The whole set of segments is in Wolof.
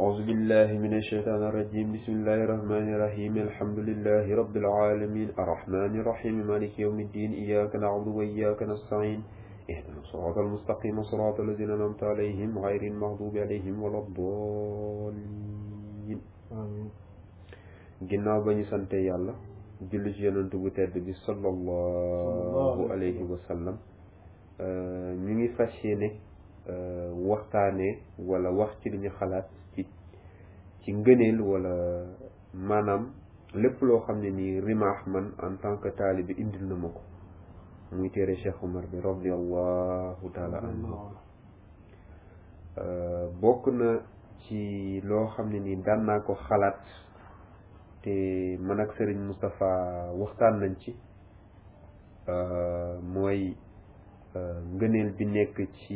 أعوذ بالله من الشيطان الرجيم بسم الله الرحمن الرحيم الحمد لله رب العالمين الرحمن الرحيم مالك يوم الدين إياك نعبد وإياك نستعين اهدنا الصراط المستقيم صراط الذين أنعمت عليهم غير المغضوب عليهم ولا الضالين amiin ginnaaw ba ñu sante yàlla julli ci yonent bu tedd bi sallallahu alayhi wa sallam ñu ngi fas yéene waxtaanee wala wax ci li ñu xalaat ci ci ngëneel wala maanaam lépp loo xam ne nii rimaax man en tant que taalibe indil na ma ko muy téere Cheikh Omar bi radiallahu taala anhu bokk na ci loo xam ne nii daan naa ko xalaat te man ak Serigne Moustapha waxtaan nañ ci mooy ngëneel bi nekk ci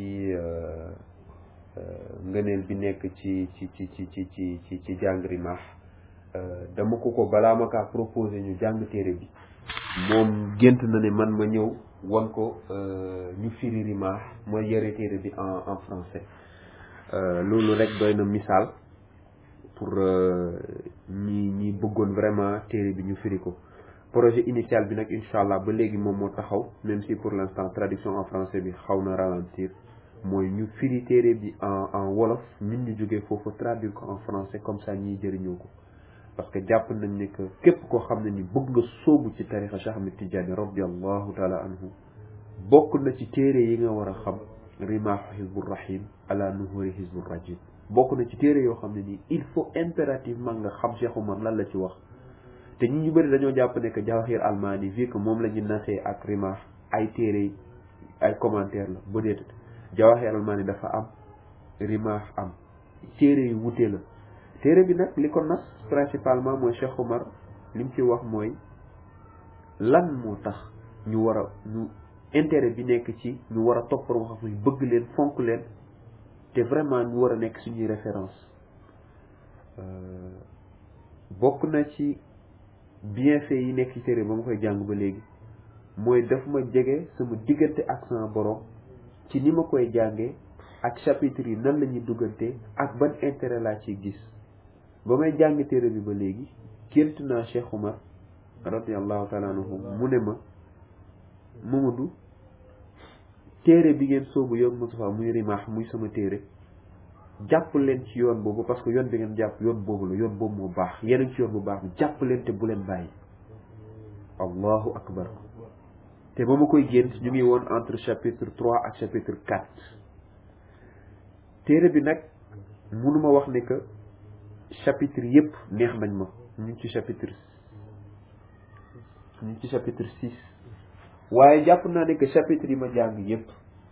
ngëneel bi nekk ci ci ci ci ci ci ci ci jàng rimaax dama ko ko balaa ma kaa proposé ñu jàng téere bi moom gént na ne man ma ñëw wan ko ñu firi rimaax mooy yore téere bi en en français loolu rek doy na misaal pour ñi ñi bëggoon vraiment téere bi ñu firi ko projet initial bi nag incha allah ba léegi moom moo taxaw même si pour l'instant traduction en français bi xaw na ralentir mooy ñu firi téere bi en en wolof ñun ñu jógee foofu traduire ko en français comme ça ñiy jëriñoo ko parce que jàpp nañ ne que képp koo xam ne ni bëgg nga sóobu ci tarixa Cheikh Ahmed Tidiane radiallahu taala anhu bokk na ci téere yi nga war a xam rimaahu hizbu rahim ala nuhuri hizbu rajim bokk na ci téere yoo xam ne nii il faut impérativement nga xam Cheikh Omar lan la ci wax te ñi ñu bëri dañoo jàpp ne que Jawahir Almani vu que moom la ñu nasee ak rimaax ay téere ay commentaire la ba déet Jawahir Almani dafa am rimaax am téere yu wute la téere bi nag li ko nas principalement mooy Cheikh Omar li mu ci wax mooy lan moo tax ñu war a ñu intérêt bi nekk ci ñu war a topp wax muy bëgg leen fonk leen te vraiment ñu war a nekk suñuy référence bokk na ci bienfait yi nekk ci téere ba ma koy jàng ba léegi mooy daf ma jege sama diggante ak sama borom ci ni ma koy jàngee ak chapitre yi nan la ñuy duggante ak ban intérêt laa ciy gis ba may jàng téere bi ba léegi gént naa Cheikh Omar radiallahu taala anhu mu ne ma Mamadou téere bi ngeen soobu yoon Moustapha muy rimaax muy sama téere jàpp leen ci yoon boobu parce que yoon bi ngeen jàpp yoon boobu la yoon boobu moo baax yeneen ci yoon bu baax bi jàpp leen te bu leen bàyyi allahu akbar te ba ma koy gént ñu ngi woon entre chapitre trois ak chapitre quatre téere bi nag mënuma wax ne que chapitre yépp neex nañ ma ñu ngi ci chapitre ñu ngi ci chapitre six waaye jàpp naa ne que chapitre yi ma jàng yépp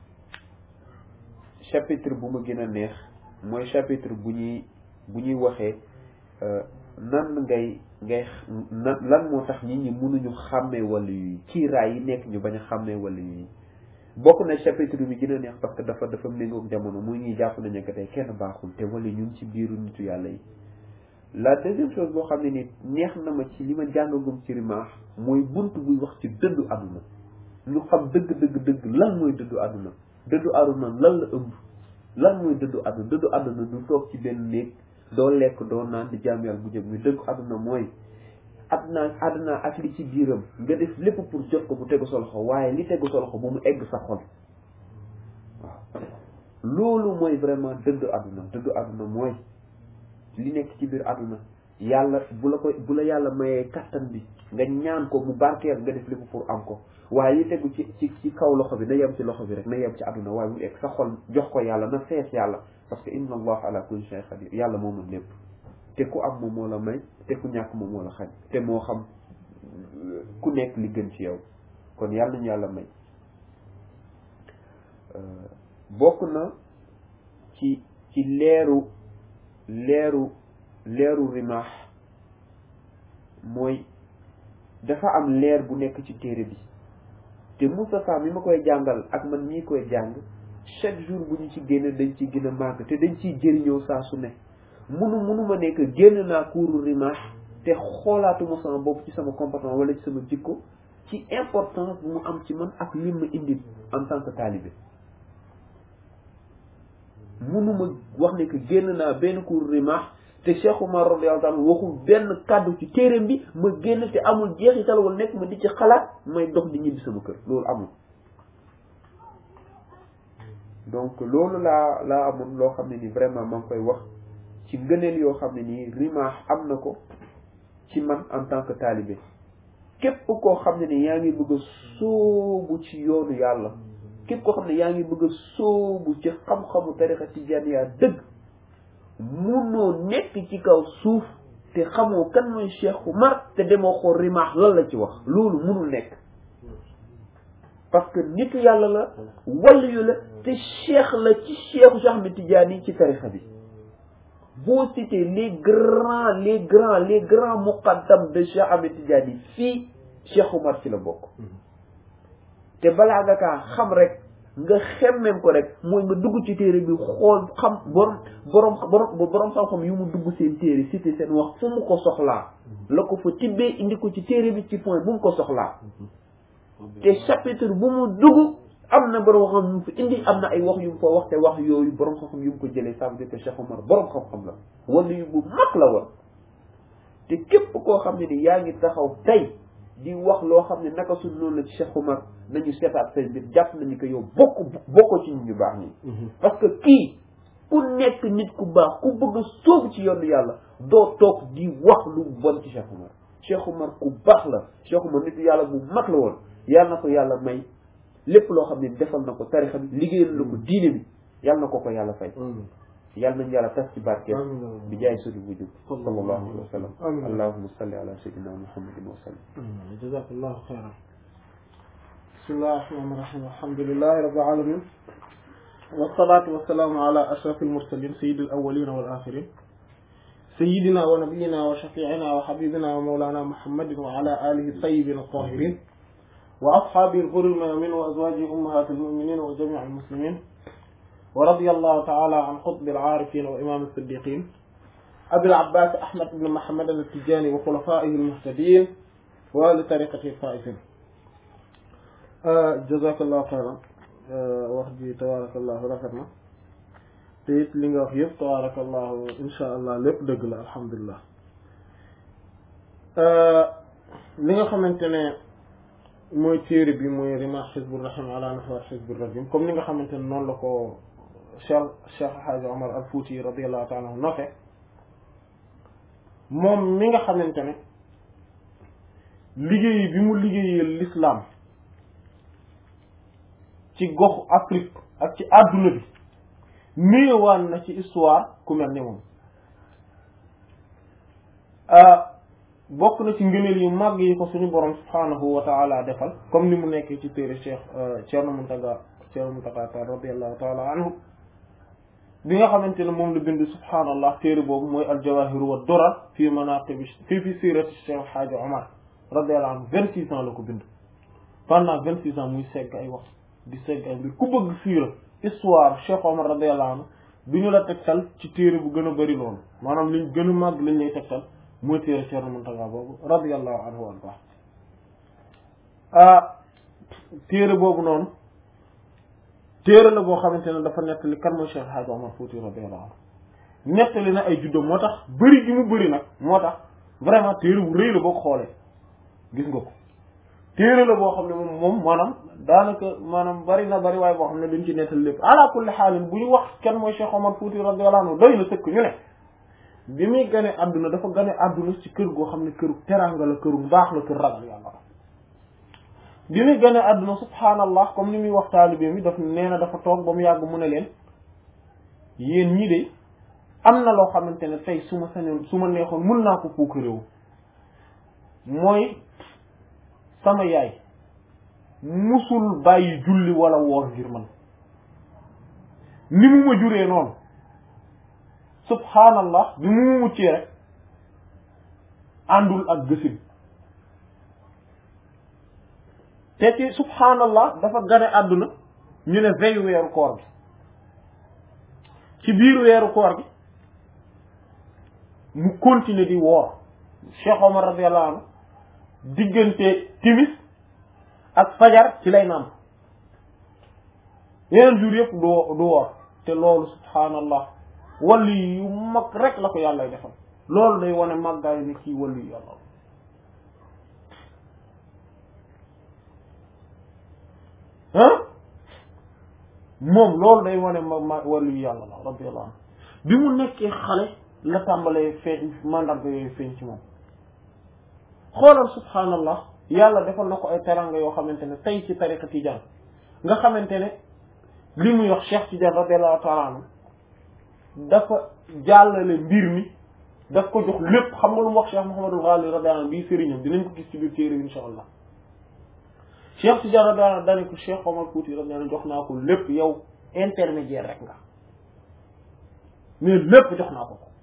chapitre bu ma gën a neex mooy chapitre bu ñuy bu ñuy waxee nan ngay ngay nan lan moo tax nit ñi mënuñu xàmmee wàllu yi kiiraay yi nekk ñu bañ a xàmmee wàllu yi bokk na chapitre bi gën a neex parce que dafa dafa méngoog jamono muy ñuy jàpp nañu que tey kenn baaxul te wala ñun ci biiru nitu yàlla yi la deuxième chose boo xam ne ni neex na ma ci li ma jàngagum ci rimaax mooy bunt buy wax ci dëddu àdduna ñu xam dëgg dëgg dëgg lan mooy dëddu àdduna dëddu àdduna lan la ëmb lan mooy dëddu àdduna dëddu àdduna du toog ci benn néeg doo lekk doo naan di jaam yàlla bu jëg mi dëggu àdduna mooy àdduna àdduna ak li ci biiram nga def lépp pour jot ko bu tegu sa loxo waaye li tegu sa loxo bu mu egg sa xol waaw loolu mooy vraiment dëddu àdduna dëddu àdduna mooy li nekk ci biir àdduna yàlla bu la ko bu la yàlla mayee kattan bi nga ñaan ko mu barkeel nga def lépp pour am ko waaye li tegu ci ci ci kaw loxo bi na yem ci loxo bi rek na yem ci àdduna waaye mu egg sa xol jox ko yàlla na fees yàlla parce que inna allah ala kulli shay qadir yàlla moo mën lépp te ku am moom moo la may te ku ñàkk moom moo la xañ te moo xam ku nekk li gën ci yow kon yàlla ñu yàlla may bokk na ci ci leeru leeru leeru rimaax mooy dafa am leer bu nekk ci téere bi te Moustapha mi ma koy jàngal ak man mii koy jàng chaque jour bu ñu ci génn dañ ci gën a màgg te dañ ciy jëriñoo saa su ne munu munu ma nekk génn naa kuuru rimaax te xoolaatuma sama bopp ci sama comportement wala ci sama jikko ci importance bu mu am ci man ak lim ma indi en tant que talibé munuma wax ne que génn naa benn cours rimaax te Cheikh Oumar radiyallahu anhu waxul benn kàddu ci téereem bi ma génn te amul jeexital wala nekk ma di ci xalaat may dox di ñibbi sama kër loolu amul donc loolu laa laa amoon loo xam ne ni vraiment maa ngi koy wax ci ngëneel yoo xam ne nii rimaax am na ko ci man en tant que talibé képp koo xam ne ni yaa ngi bëgg a sóobu ci yoonu yàlla képp koo xam ne yaa ngi bëgg a sóobu ci xam-xamu tarixa tijaaniya dëgg munoo nekk ci kaw suuf te xamoo kan mooy Cheikh Oumar te demoo xool rimaax lan la ci wax loolu munul nekk parce que nitu yàlla la waliyu la te cheikh la ci cheikhu Cheikh Ahmed Tidiane ci tarixa bi boo cité les grands les grands les grands muqaddam de Cheikh Ahmed Tidiane fii Cheikh Oumar ci la bokk te balaa nga kaa xam rek nga xemmem ko rek mooy nga dugg ci téere bi xool xam borom borom borom borom xam-xam yu mu dugg seen téere cité seen wax fu mu ko soxlaa la ko fa tibbee indi ko ci téere bi ci point bu mu ko soxlaa te chapitre bu mu dugg am na borom xam yu mu fa indi am na ay wax yu mu fa wax te wax yooyu borom xam-xam yu mu ko jëlee ça veut dire que Cheikh Oumar borom xam-xam la wala yu bu mag la woon te képp koo xam ne ni yaa ngi taxaw tey di wax loo xam ne naka su noonu la ci Cheikh Oumar nañu seetaat seen mbir jàpp nañu ko yow bokk bokkoo ci nit ñu baax ñi parce que kii ku nekk nit ku baax ku bëgg a sóobu ci yoonu yàlla doo toog di wax lu bon ci Cheikh Oumar Cheikh Oumar ku baax la Cheikh Oumar nit yàlla bu mag la woon yàlla na ko yàlla may lépp loo xam ne defal na ko tarixa bi liggéeyal na ko diine bi yàlla na ko ko yàlla fay yàlla nañu yàlla tas ci barkeel bi jaay sudi wujub sallallahu alayhi wa sallam allahumma salli ala sayyidina muhammadin wa sallam jazakallahu xayran bismillahi rahmani rahim alhamdulillahi rabbil alamin wassalatu wassalamu ala ashrafil mursalin sayyidil awwalin wal akhirin sayyidina wa nabiyyina wa shafi'ina wa habibina wa mawlana muhammadin wa ala alihi tayyibin at-tahirin wa ashabihi al-ghurri al-mayamin wa azwajihi ummahatil mu'minin wa jami'il muslimin ورضي الله تعالى عن قطب العارفين وإمام الصديقين أبي العباس أحمد بن محمد التجاني وخلفائه المهتدين ولطريقته الفائزين جزاك الله خيرا wax ji tabarakallahu rafet na te it li nga wax yëpp tabarakallahu insha allah lépp dëgg la alhamdulilah li nga xamante ne mooy téere bi mooy rima xizbur rahim ala nahwa xizbur rajim comme ni nga xamante ne noonu la ko cheikh cheikh Hadj Omar al Fouti radiallahu taala anhu note moom mi nga xamante ne liggéey bi mu liggéeyal l'islam ci goxu Afrique ak ci àdduna bi néewaan na ci histoire ku mel ni moom bokk na ci ngëneel yu màgg yi ko suñu borom subhanahu wa taala defal comme ni mu nekkee ci téere cheikh Thierno Mountaga Thierno Mountaga Tall radiallahu taala anhu bi nga xamante ne moom la bind subhaanallah téere boobu mooy aljawahiru wa durar fii manaqib fii fi sirati cheikh Hadj Omar radiallahu anhu vingt six ans la ko bind pendant vingt six ans muy segg ay wax di segg ay mbir ku bëgg siira histoire cheikh Omar radiallahu anhu du ñu la tegtal ci téere bu gën a bëri loolu maanaam liñ gën a màgg lañ lay tegtal mooy téere Thierno Mountaga boobu radiallahu anhu wa baax ah téere boobu noonu téere la boo xamante ne dafa nettali kan mooy Cheikh Hadj Omar Fouti radiyallahu anhu nettali na ay juddoo moo tax bëri gi mu bëri nag moo tax vraiment téere bu rëy la boo ko xoolee gis nga ko téere la boo xam ne moom moom maanaam daanaka maanaam bari na bari waaye boo xam ne duñ ci nettali lépp ala kulli xaalin bu ñu wax kan mooy Cheikh Omar Fouti radiyallahu anhu doy na sëkk ñu ne bi muy gane àdduna dafa gane àdduna ci kër goo xam ne këru teranga la këru mbaax la kër ragal yàlla bi muy gane àdduna subhaanallah comme ni muy wax taalibe mi daf nee na dafa toog ba mu yàgg mu ne leen yéen ñii de am na loo xamante ne tey su ma sañoon su ma neexoon mun naa ko puuk réew mooy sama yaay musul bàyyi julli wala woor ngir man ni mu ma juree noonu subhaanallah bi mu muccee rek àndul ak gësin te ci subhaanallah dafa gane àdduna ñu ne veyu weeru koor gi ci biir weeru koor gi mu continuer di woor Cheikh Omar radiyallahu anhu diggante timis ak fajar ci lay nàmp yeneen jour yëpp du du woor te loolu subhaanallah wali yu mag rek la ko yàlla defal loolu day wane màggaayu ni kii wali yu yàlla ah moom loolu day wane ma ma wali yu yàlla la radiyallahu anhu bi mu nekkee xale la tàmbalee feeñ mandarga yooyu feeñ ci moom xoolal subhaanallah yàlla defal na ko ay teranga yoo xamante ne tey ci tariqa tijaan nga xamante ne li muy wax Cheikh Tidiane radiyallahu taala anhu dafa jàllale mbir mi daf ko jox lépp xam nga lu mu wax Cheikh Mouhamadul Ghali radiyallahu anhu bii sëriñam dinañ ko gis ci biir téere bi insha allah Cheikh Tidiane radiyallahu anhu dane ko Cheikh Omar Fouti radiyallahu anhu jox naa ko lépp yow intermédiaire rek nga mais lépp jox naa ko ko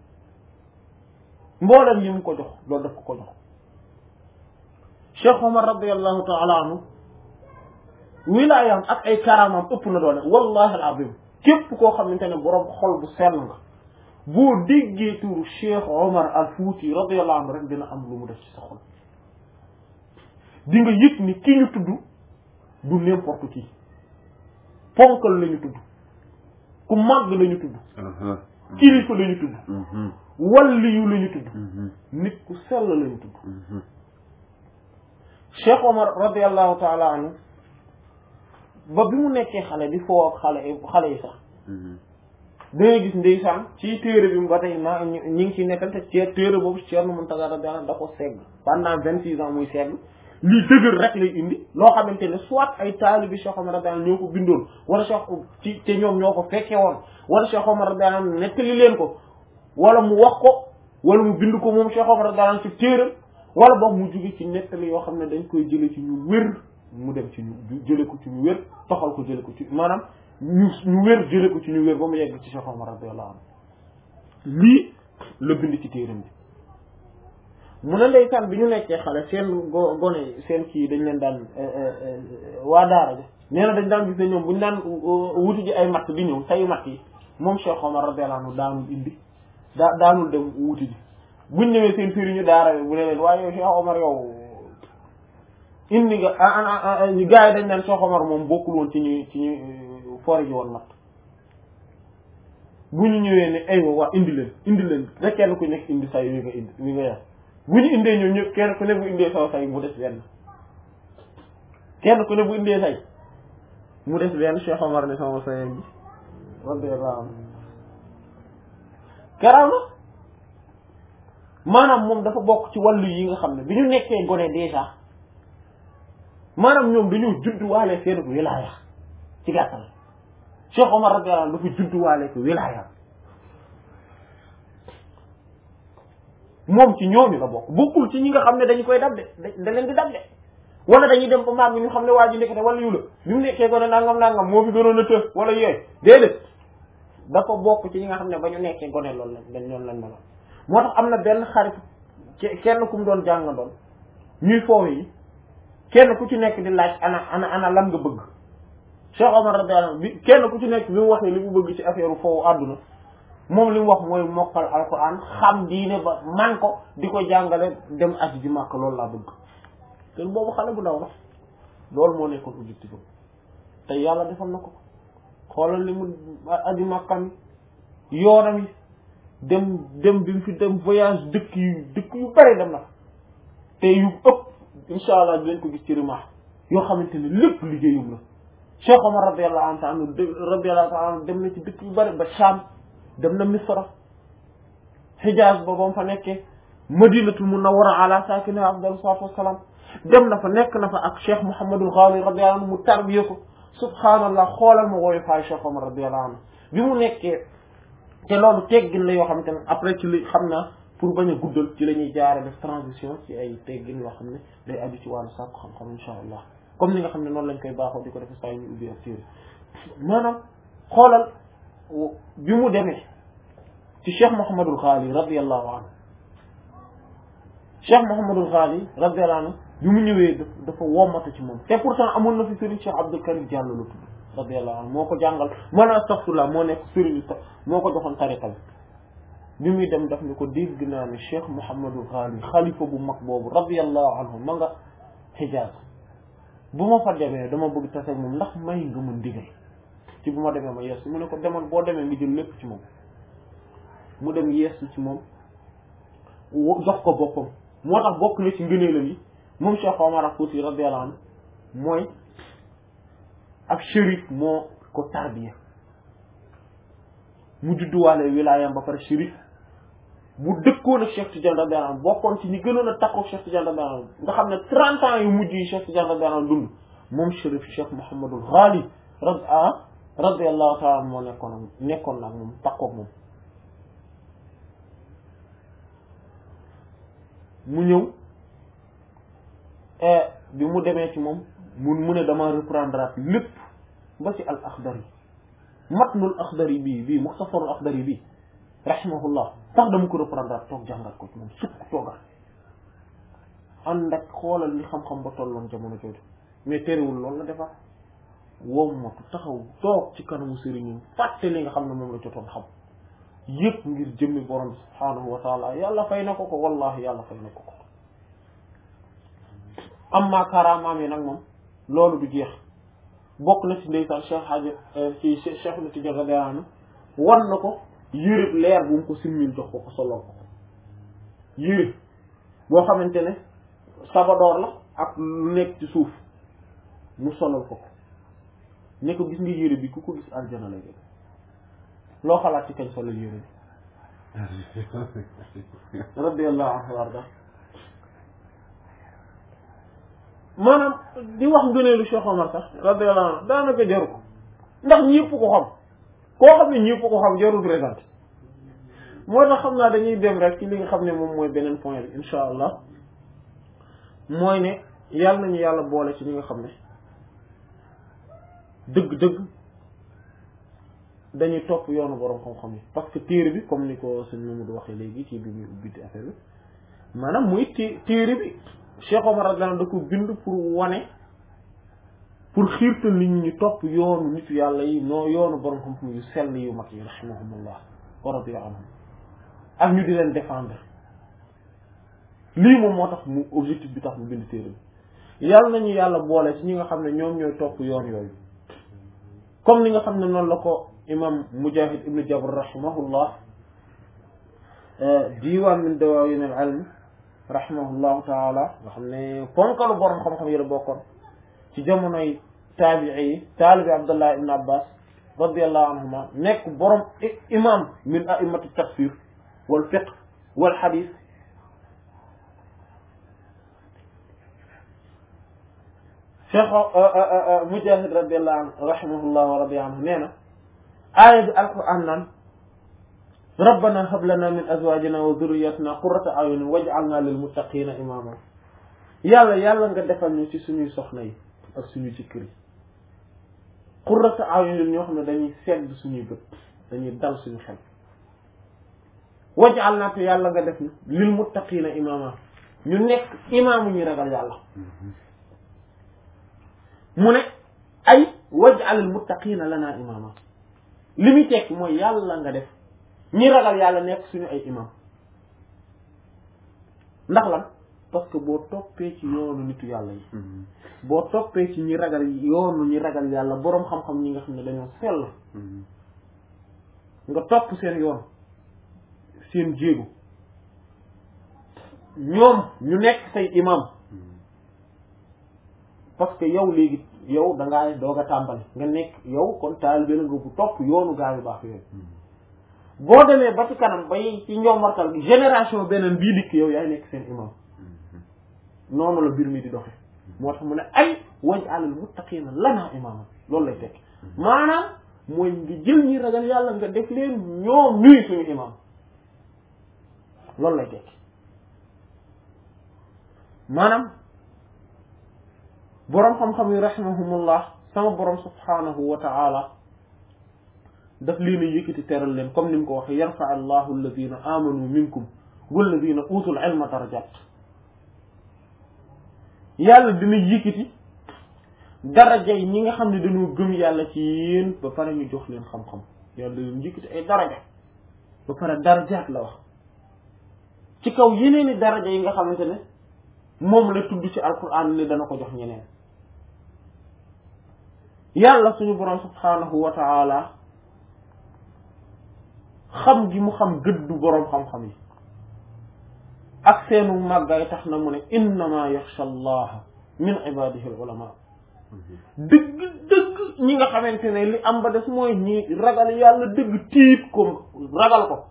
mboolem yi mu ko jox loolu daf ko ko jox Cheikh Omar radiyallahu taala anhu wilaayam ak ay karamam ëpp na doole wallahi alazim képp koo xamante ne boroom xol bu sell nga boo déggee turu Cheikh Omar al Fouti radiyallahu anhu rek dina am lu mu def ci sa xol di nga yëg ni ki ñu tudd du n'importe qui ponkal la ñu tudd ku màgg la ñu tudd kilifa la ñu tudd walliyu la ñu tudd nit ku sell la ñu tudd Cheikh Omar radiyallahu taala anhu ba bi mu nekkee xale di foo ak xale xale yi sax dangay gis ndeysaan ci téere bi ba tey maa ñi ngi ciy nekkal te ci téere boobu Thierno Mountaga radiyallahu da ko segg pendant vingt six ans muy segg lii dëgër rek lay indi loo xamante ne soit ay taalibi Cheikh Omar radiyallahu ñoo ko bindoon wala Cheikh ci te ñoom ñoo ko fekke woon wala Cheikh Omar radiyallahu nettali leen ko wala mu wax ko wala mu bind ko moom Cheikh Omar radiyallahu ci téere wala boog mu jóge ci nettali yoo xam ne dañ koy jële ci ñu wér mu dem ci ñu jële ko ci ñu wér toxal ko jële ko ci maanaam ñu ñu wér jële ko ci ñu wér ba mu yegg ci Cheikh Omar radiyallahu anhu lii la bind ci téeram bi mu ne ndeysaan bi ñu nekkee xale seen go gone seen kii dañ leen daan waa daara ji nee na dañ daan gis ne ñoom bu ñu daan wuti ji ay matt di ñëw sayu matt yi moom Cheikh Omar radiyallahu anhu daanul indi daa daanul dem wuti ji buñ ñëwee seen sëriñu daara bi bu ne leen waaye yow Cheikh Omar yow indi nga ñu gars yi dañ naan Cheikh Omar moom bokkul woon ci ñu ci ñu fori ji woon matt bu ñu ñëwee ne aywa waa indi leen indi leen rek kenn ku nekk indi say wi nga indi wi nga yor bu ñu indee ñoom ñëpp kenn ku ne bu indee saw say mu des benn kenn ku ne bu indee say mu des benn Cheikh Omar ne sama say bi radiyallahu anhu karaama maanaam moom dafa bokk ci wàllu yi nga xam ne bi ñu nekkee gone déjà maanaam ñoom dañoo judduwaale seen wilaaya ci gàttal Cheikh Omar radiyallahu anhu dafa judduwaale ko wilaaya moom ci ñooñu la bokk bokkul ci ñi nga xam ne dañu koy dab de da leen di dab de wala dañuy dem ba màgg ñu xam ne waa ji nekkate wala yu la bi mu nekkee gone nangam nangam moo fi gënoon a të wala yooyu déedéet dafa bokk ci ñi nga xam ne ba ñu nekkee gone loolu lañ dañ loolu lañ meloon moo tax am na benn xarit kenn ku mu doon jàngandoon ñuy foofu yi kenn ku ci nekk di laaj ana ana ana lan nga bëgg Cheikh Omar radiyallahu anhu bi kenn ku ci nekk bi mu waxee li mu bëgg ci affaire foofu àdduna moom li mu wax mooy mokkal alquran xam diine ba man ko di ko jàngale dem aji ji màkk loolu laa bëgg te boobu xale bu ndaw la loolu moo nekkoon objectif am te yàlla defal na ko xoolal li mu aji màkkam yoonam yi dem dem bi mu fi dem voyage dëkk yu dëkk yu bari dem na te yu ëpp insha allah dinañ ko gis ci rimaax yoo xamante ne lépp liggéeyum la Cheikh Omar radiyallahu anhu radiyallahu anhu dem na ci dëkk yu bari ba Sham dem na Misra Hijaz ba ba mu fa nekkee Madinatul Munawwara ala saakinihaa afdalu salaatu wassalaam dem na fa nekk na fa ak Cheikh Mouhamadul Ghali radiyallahu anhu mu tarbiye ko subhaanallah xoolal ma wooyu faay Cheikh Omar radiyallahu anhu bi mu nekkee te loolu teggin la yoo xamante ne après ci li xam naa pour bañ a guddal ci la ñuy jaare def transition ci ay teggin yoo xam ne day aju ci wàllu sàkku xam-xam insha allah comme ni nga xam ne noonu lañ koy baaxoo di ko def saa yu ñu ubbi ak téere maanaam xoolal bi mu demee ci Cheikh Mouhamadul Ghali radiyallahu anhu Cheikh Mouhamadul Ghali radiyallahu anhu bi mu ñëwee dafa wommatu ci moom te pourtant amoon na fi Serigne Cheikh Abdul Karim Diallo la tudd radiyallahu anhu moo ko jàngal man astaghfirullah moo nekk Serigne moo ko joxoon tariqa bi bi muy dem daf ni ko dégg naa ne Cheikh Mouhamadul Ghali xalifa bu mag boobu radiyallahu anhu ma nga Hijaz bu ma fa demee dama bëgg tase ak moom ndax may nga ma ndigal ci bu ma demee ma yeesu mu ne ko demal boo demee nga jël lépp ci moom mu dem yeesu ci moom jox ko boppam moo tax bokk na ci ngëneelam yi moom Cheikh Omar Fouti radiyallahu anhu mooy ab shérif moo ko tarbiya mu judduwaale wilaayam ba pare shérif bu dëkkoon ak Cheikh Tidiane radiyallahu anhu bokkoon ci ñi gënoon a takkook Cheikh Tidiane radiyallahu anhu nga xam ne trente ans yu mujj yi Cheikh Tidiane radiyallahu anhu dund moom shérif Cheikh Mouhamadul Ghali rad ah radiyallahu taala moo nekkoon ak nekkoon nag moom takkook moom mu ñëw bi mu demee ci moom mun mu ne dama reprendre lépp ba ci al axdari matnul axdari bii bii muxtasarul axdari bii rahimahullah sax dama ko reprendre toog jàngat ko ci moom sukk toogal ànd ak xoolal li xam-xam ba tolloon jamono jooju mais terewul loolu la defar wommatu taxaw toog ci kanamu sëriñam fàtte li nga xam ne moom la jotoon xam yëpp ngir jëmmi borom bi subhaanahu wa taala yàlla fay na ko ko wallahi yàlla fay na ko ko amma karamaam yi nag moom loolu du jeex bokk na ci ndeysaan cheikh haji ci cheikh na Tidiane radiyallahu anhu wan na ko yërëb leer bu mu ko simmil jox ko ko solol ko yërëb boo xamante ne sabadoor la ak lu nekk ci suuf mu solol ko ko ne ko gis nga yére bi ku ko gis aljana lay def loo xalaat ci kañ solol yére bi radiyallahu anhu warda maanaam di wax ngëneelu Cheikh Omar sax radiyallahu anhu daanaka jaru ko ndax ñëpp ko xam koo xam ne ñëpp ko xam jarul présenté moo tax xam naa dañuy dem rek ci li nga xam ne moom mooy beneen point bi insha allah mooy ne yàlla nañu yàlla boole ci ñi nga xam ne dëgg-dëgg dañuy topp yoonu borom xam-xam yi parce que téere bi comme ni ko sëñ Mamadou waxee léegi ci bi muy ubbiti affaire bi maanaam muy té téere bi Cheikh Omar radiyallahu da ko bind pour wane pour xiirtal nit ñi ñu topp yoonu nitu yàlla yi noo yoonu borom xam-xam yu sell yu mag yi rahimahumullah wa radiya anhum ak ñu di leen défendre lii moom moo tax mu objectif bi tax mu bind téere bi yàlla nañu yàlla boole ci ñi nga xam ne ñoom ñooy topp yoon yooyu comme ni nga xam ne noonu la ko imam mujahid ibnu jabr rahimahullah diiwaan min dawaawin al ilm rahimahullahu taala nga xam ne ponkalu borom xam-xam yi la bokkoon ci jamonoy taabii yi taalibi abdullah ibn abbas radiallahu anhuma nekk borom imam min aimati tafsir wal fiqh wal hadith cheikh mujahid radiallahu anhu rahimahullah wa radi anhu nee na aaya bi alquran naan rabbana hab lana min azwajina wa dhurriyyatina qurrata a'yunin waj'alna lil muttaqina imama yàlla yàlla nga defal ñu ci suñuy soxna yi ak suñu jëkkër yi qurrata a'yunin ñoo xam ne dañuy sedd suñuy bët dañuy dal suñu xel waj'alna te yàlla nga def ñu lil muttaqina imama ñu nekk imaamu ñu ragal yàlla mu ne ay waj'alil muttaqina lana imama li muy tekk mooy yàlla nga def ñi ragal yàlla nekk suñu ay imam ndax lan parce que boo toppee ci yoonu nitu yàlla yi boo toppee ci ñi ragal yoonu ñi ragal yàlla boroom xam-xam ñi nga xam ne dañoo sell nga topp seen yoon seen jéego ñoom ñu nekk say imam parce que yow léegi yow da ngaa doog a tàmbali nga nekk yow kon taalibe la nga bu topp yoonu gaa yu baax yooyu boo demee ba ci kanam bay ci njombartal gi génération beneen bii dikk yow yaay nekk seen imam noonu la mbir mi di doxe moo tax mu ne ay waj'alil muttaqina lana imama loolu lay tekk maanaam mooy nga jël ñi ragal yàlla nga def leen ñoom ñuy suñu imam loolu lay tekk maanaam boroom xam-xam yi rahimahumullah sama boroom subhanahu wa ta'ala daf leen a yëkkati teral leen comme ni mu ko waxee yarfa allahu alladina amanu minkum walladina utul ilma darajat yàlla dina yëkkati daraja yi ñi nga xam ne dañoo gëm yàlla ci yéen ba pare ñu jox leen xam-xam yàlla leen yëkkati ay daraja ba pare darajaat la wax ci kaw yeneeni daraja yi nga xamante ne moom la tudd ci alquran ne dana ko jox ñeneen yàlla suñu borom subhanahu wa taala xam gi mu xam gëddu boroom xam-xam yi ak seenu màggaay tax na mu ne innama yaxsha allaha min ibadihi al ulama dëgg dëgg ñi nga xamante ne li am ba des mooy ñi ragal yàlla dëgg tiit ko ragal ko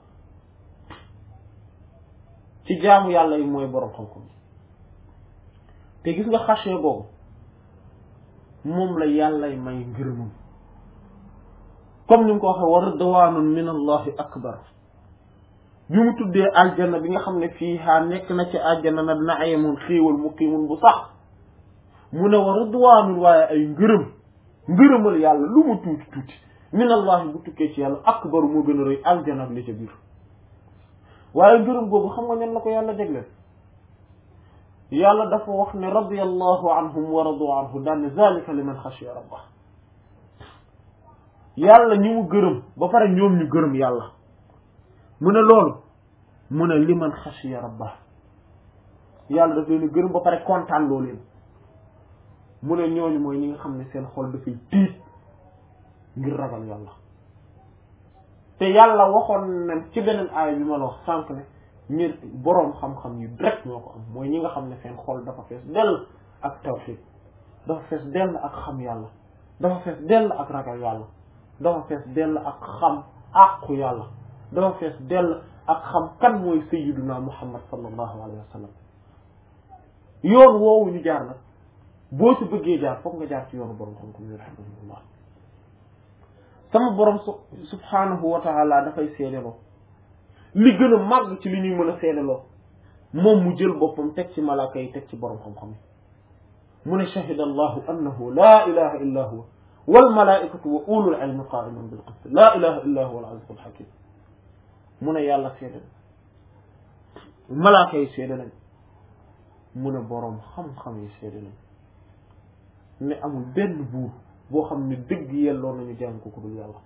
ci jaamu yàlla yi mooy boroom xam-xam yi te gis nga xasee boobu moom la yàllay may ngërëmam comme ni mu ko waxee wa ridwanun min allahi akbar bi mu tuddee aljanna bi nga xam ne fii haa nekk na ci aljanna nag naimun xiiwal muqimun bu sax mu ne wa ridwanun waaye ay ngërëm ngërëmal yàlla lu mu tuuti tuuti min allahi bu tukkee ci yàlla akbaru moo gën a rëy aljanna ak li ca biir waaye ngërëm googu xam nga ñan la ko yàlla jagleel yàlla dafa wax ne radiyallahu anhum wa radu anhu daan ne zalika liman xashiya rabbah yàlla ñi mu gërëm ba pare ñoom ñu gërëm yàlla mu ne loolu mu ne liman xashiya rabbah yàlla daf leen gërëm ba pare kontaan loo leen mu ne ñooñu mooy ñi nga xam ne seen xol dafay tiit ngir ragal yàlla te yàlla waxoon na ci beneen aaya bi ma la wax sànq ne ñi boroom xam-xam yu rek ñoo ko am mooy ñi nga xam ne seen xol dafa fees dell ak tawxiid dafa fees dell ak xam yàlla dafa fees dell ak ragal yàlla dafa fees dell ak xam àqu yàlla dafa fees dell ak xam kan mooy sayyiduna muhammad sallallahu alayhi wa sallam yoon woowu ñu jaar nag boo ci bëggee jaar foog nga jaar ci yoonu boroom xam-xam yi rahimahullah sama boroom subhanahu wa taala dafay seedeloo li gën a màgg ci li ñuy mën a seedeloo moom mu jël boppam teg ci malaaka yi teg ci boroom xam-xam yi mu ne shahida allahu annahu laa ilaha illa huwa wal malaikatu wa ulul ilmi qaiman bil qist laa ilaha illa huwa al azizul hakim mu ne yàlla seede malaaka yi seede nañ mu ne boroom xam-xam yi seede nañ ne amul benn buur boo xam ne dëgg yelloo nañu jàng ko ku dul yàlla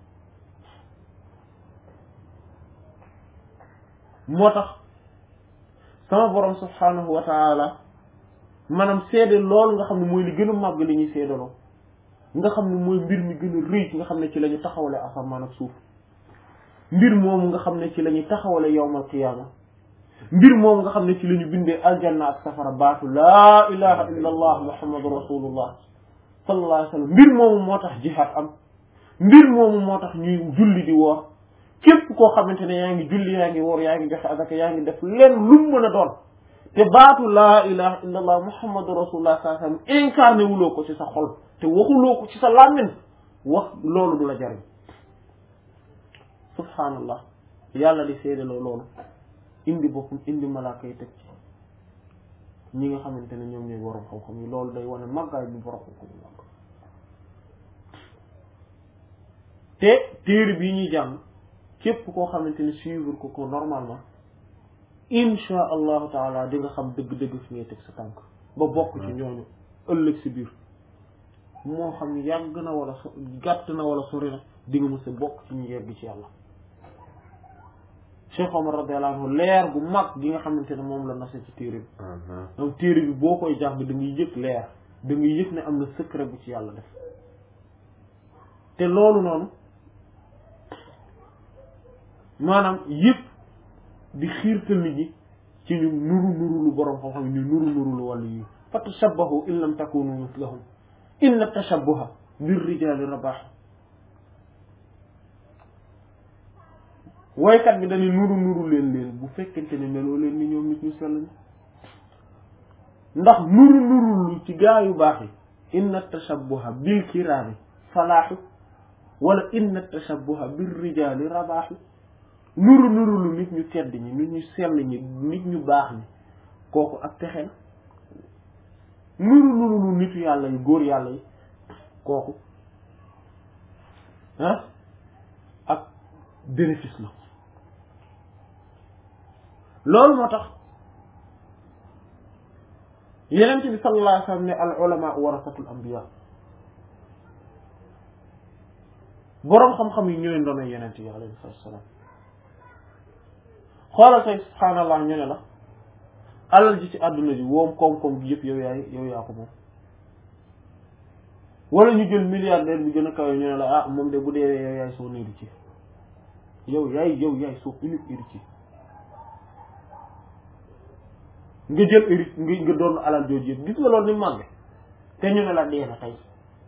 moo tax sama borom subhanahu wa taala maanaam seede loolu nga xam ne mooy li gën a màgg li ñuy seedaloo nga xam ne mooy mbir mi gën a rëy nga xam ne ci la ñu taxawale asamaan ak suuf mbir moomu nga xam ne ci la ñuy taxawale yawmal qiyaama mbir moomu nga xam ne ci la ñu bindee aljanna ak safara baatu laa ilaha illa allah muhammadu rasulullah sallallahu alayhi wa sallam mbir moomu moo tax jihaad am mbir moomu moo tax ñuy julli di woor képp koo xamante ne yaa ngi julli yaa ngi woor yaa ngi joxe azaka yaa ngi def leen lu mu mën a doon te baatu laa ilaha illa allah muhammadu rasulullah sallallahu alayhi wa sallam incarné wuloo ko ci sa xol te waxuloo ko ci sa làmmiñ wax loolu du la jariñ subhaanallah yàlla di seedaloo loolu indi boppam indi malaaka yi teg ci ñi nga xamante ne ñoom ñooy borom xam-xam yi loolu day wane màggaay bu borom xam-xam yi màgg te téere bii ñuy jàng képp koo xamante ne suivre ko ko normalement insha allahu taala di nga xam dëgg-dëgg fi ngay teg sa tànk ba bokk ci ñooñu ëllëg si biir moo xam yàgg na wala so gàtt na wala sori na di nga mës a bokk ci ñu yegg ci yàlla Cheikh Omar radiyallahu anhu leer bu mag gi nga xamante ne moom la nase ci téere bi donc téere bi boo koy jàng da ngay yëg leer da ngay yëg ne am na secret bu ci yàlla def te loolu noonu maanaam yëpp di xiirtal nit ñi ci ñu nuru nuru lu borom xam-xam ñu nuru nuru lu wàllu yi fa tashabbahu in lam takunu mislahum inna tashabbuha bir rijali rabah woykat bi dañuy nuru nuru leen leen bu fekkente ne meloo leen ni ñoom nit ñu sell ñi ndax nuru nuru lu ci gaa yu baax yi inna tashabbuha bil kiraami falaaxu wala inna tashabbuha bir rijali rabaaxu nuru nuru lu nit ñu tedd ñi nit ñu sell ñi nit ñu baax ñi kooku ak texe na nuru nuru lu nitu yàlla yi góor yàlla yi kooku ah ak bénéfice la loolu moo tax yeneen bi sallallahu alayhi wa sallam ne al ulama warasatul anbiya boroom xam-xam yi ñooy ndono yeneen yi alayhi salaam xoolal tey subhaanallah ñu ne la alal ji ci àdduna ji woom koom-koom gi yëpp yow yaay yow yaa ko moom wala ñu jël milliardaire bi gën a kawe ñu ne la ah moom de bu deewee yow yaay son héritier yow yaay yow yaay son unique héritier nga jël hérite nga nga doon alal jooju yëpp gis nga loolu ni màgge te ñu ne la dee na tey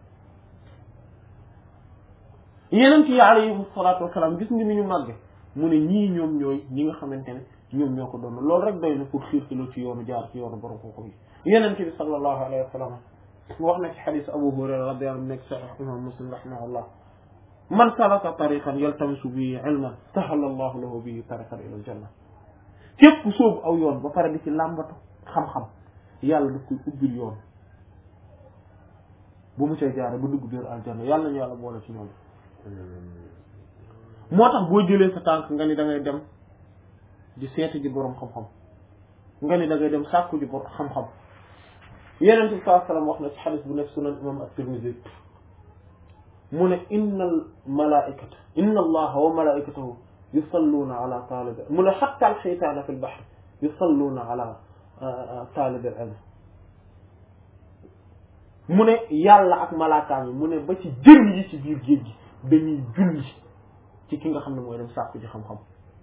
yeneen ci alayhi salaatu wasalaam gis nga ni ñu màgge mu ne ñii ñoom ñooy ñi nga xamante ne ñoom ñoo ko doon loolu rek doy na pour xiirtaloo ci yoonu jaar ci yoonu borom kooku yi yeneen bi sallallahu alayhi wa sallam wax na ci xadis Abu Hurayra radiyallahu anhu nekk sahih imam Muslim rahimahullah man salaka tariqan yaltamisu bihi ilman sahala allahu lahu bihi tariqan ila aljanna képp ku sóobu aw yoon ba pare di ci làmbatu xam-xam yàlla daf koy ubbil yoon bu mu cay jaare ba dugg biir aljanna yàlla nañu yàlla boole ci ñoom moo tax boo jëlee sa tànk nga ni da ngay dem di seeti ji boroom xam-xam nga ni da ngay dem sàkku ji boroom xam-xam yeneen bi saa sallam wax na ci xadis bu nekk sunan imam at-Tirmidhi mu ne inna al malaikata inna allaha wa malaikatahu yusalluuna ala taalib mu ne xatta al xeytaana fi l bahr yusalluuna ala taalib al ilm mu ne yàlla ak malaakaam yi mu ne ba ci jën yi ci biir géej gi dañuy julli ci ki nga xam ne mooy dem sàkku ji xam-xam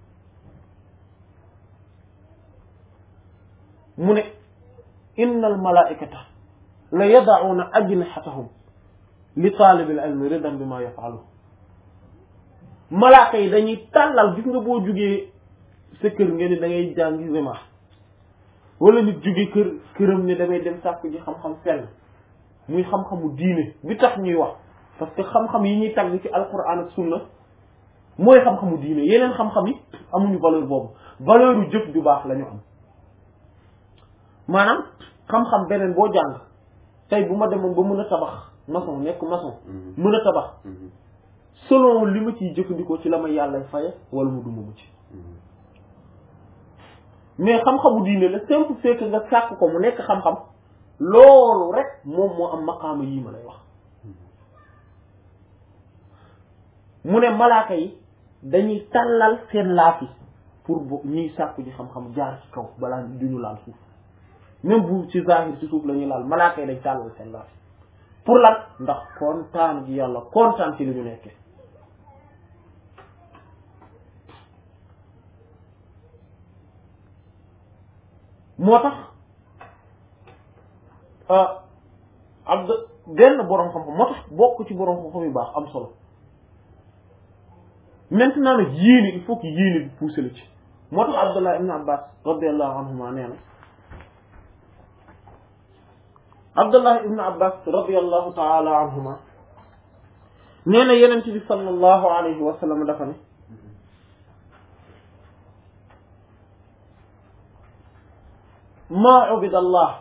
mu ne inna al malaikata la yadacuuna ajnixatahum li taalibil ilmi ridan bi ma yafalu malaaka yi dañuy tàllal gis nga boo jugee sa kër nga ni da ngay jàngi zema wala nit jugee kër këram ne damay dem sàkku ji xam-xam fenn muy xam-xamu diine bi tax ñuy wax parce que xam-xam yi ñuy tagg ci alquran ak sunna mooy xam-xamu diine yeneen xam-xam yi amuñu valeur boobu valeur u jëf ju baax la ñu am maanaam xam-xam beneen boo jàng tey bu ma demoon ba mën a tabax maçon nekk maçon mën a tabax selon li ma ciy jëfandikoo ci la ma yàlla faye wala mu duma mu ci mais xam-xamu diine la simple fait que nga sàkk ko mu nekk xam-xam loolu rek moom moo am maqaama yii ma lay wax mu ne malaaka yi dañuy tàllal seen laaf yi pour bo ñuy sàkku ji xam-xam jaar ci kaw balaa duñu laal suuf même bu ci zahir ci suuf la ñuy laal malaaka yi dañ tàllal seen laaf yi pour lan ndax kontaan gi yàlla kontaan ci li ñu nekkee moo tax abd benn boroom xam-xam moo tax bokk ci boroom xam-xam yu baax am solo maintenant nag yéene il faut que yéene bi poussé la ci moo tax abdullah ibn abbas radiallahu anhuma nee na abdullah ibn abbas radiallahu taala anhuma nee na yenent bi sallallahu alayhi wa sallam dafa ne ma ubida allah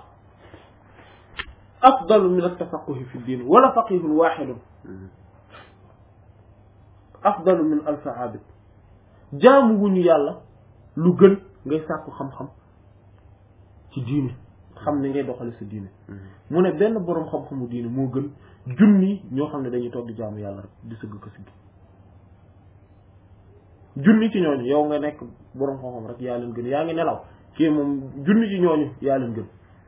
afdalu min altafaquhi fi ddin wala faqihun waxidun afdalu min alfi abid jaamu wuñu yàlla lu gën ngay sàkku xam-xam ci diine xam ne ngay doxale sa diine mu ne benn boroom xam-xamu diine moo gën junni ñoo xam ne dañuy toog di jaamu yàlla rek di sëgg ko siggi junni ci ñooñu yow nga nekk boroom xam-xam rek yaa leen gën yaa ngi nelaw kii moom junni ci ñooñu yaa leen gën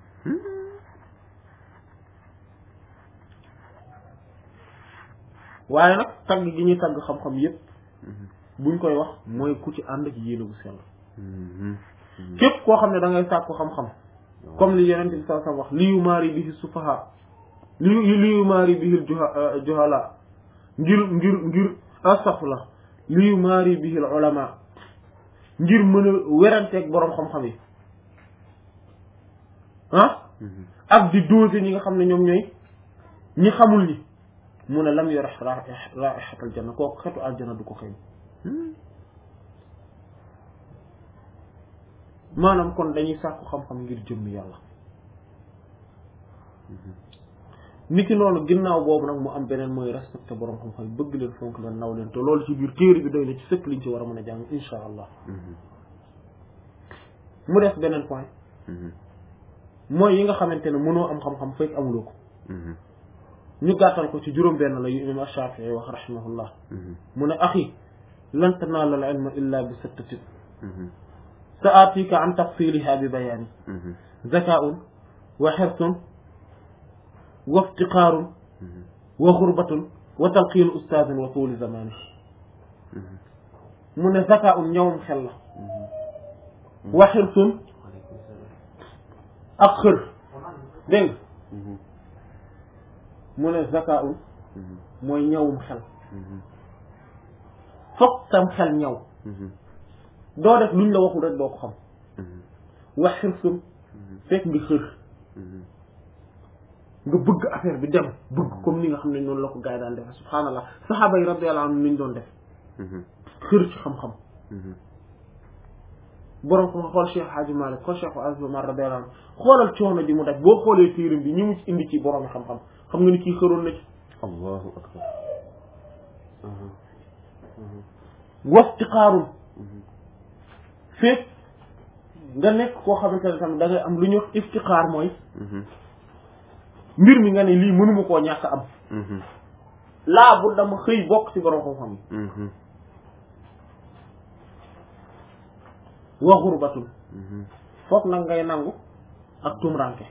waaye nag tagg gi ñuy tagg xam-xam yépp buñ koy wax mooy ku ci ànd ak yéene bu sell képp koo xam ne da ngay sàkku xam-xam comme li yeneen bi sa sa wax li yu maari bihi sufaha li li yu maari bihi juhala ngir ngir ngir astafurlah li yu maari bihi ulama ngir mën a weranteeg boroom xam-xam yi ah ak di doser ñi nga xam ne ñoom ñooy ñi xamul ñi mu ne lam yore raihatal janna kooku xetu aljanna du ko xëy maanaam kon dañuy sàkku xam-xam ngir jëmmi yàlla niki noonu ginnaaw boobu nag mu am beneen mooy respecté boroom xam-xam yi bëgg leen fonk leen naw leen te loolu ci biir téere bi doy na ci sëkk liñ ci war a mën a jàng insha allah mu def beneen point mooy yi nga xamante ne mënoo am xam-xam fekk amuloo ko ñu gàttal ko ci juróom benn la yu imam Shafii wax rahimahullah mu ne axi lan tanaala al ilma illa bi sittatin sa atika an tafsiliha bi bayaani zakaun wa xirsun wa iftiqaarun wa xurbatun wa talqiinu ustaazin wa tuuli zamani mu ne zaka un ñawum xel la wa xirsun ak xër dégg nga mu ne zaka un mooy ñawum xel fokk sam xel ñaw doo def luñ la waxul rek doo ko xam wax xirsun fekk nga xër nga bëgg affaire bi dem bëgg comme ni nga xam ne noonu la ko gars yi daan defe subhaanallah saxaaba yi radiyallahu anhum ni ñu doon def xër ci xam-xam borom ko xool Cheikh Hadji Malick xool Cheikh Aziz Omar radiyallahu anhu xoolal coono ji mu daj boo xoolee téeram bi ñi mu ci indi ci borom xam-xam xam nga ni kii xëroon na ci allahu akbar wastiqaarun fekk nga nekk koo xamante ne tamit da ngay am lu ñuy wax iftiqaar mooy mbir mi nga ne lii mënuma koo ñàkk am laa bu dama xëy bokk ci borom xam-xam yi wa xurbatul foog nag ngay nangu ak tumranke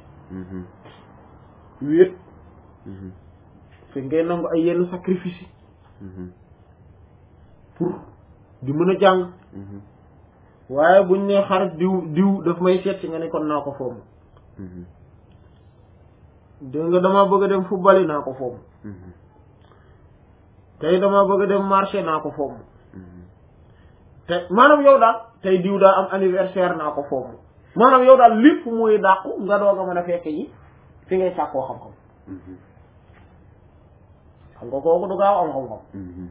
wéet fekk ngay nangu ay yenn sacrifice yi pour di mën a jàng waaye buñ ne xarit diw diw daf may seet si nga ne kon naa ko foomu dégg nga dama bëgg a dem football naa ko foomu tey dama bëgg a dem marché naa ko foomu te maanaam yow daal tey diw daa am anniversaire naa ko foomu maanaam yow daal lépp muy dàqu nga doog a mën a fekk ji fi ngay sàkkoo xam-xam xam nga kooku du gaaw am xam-xam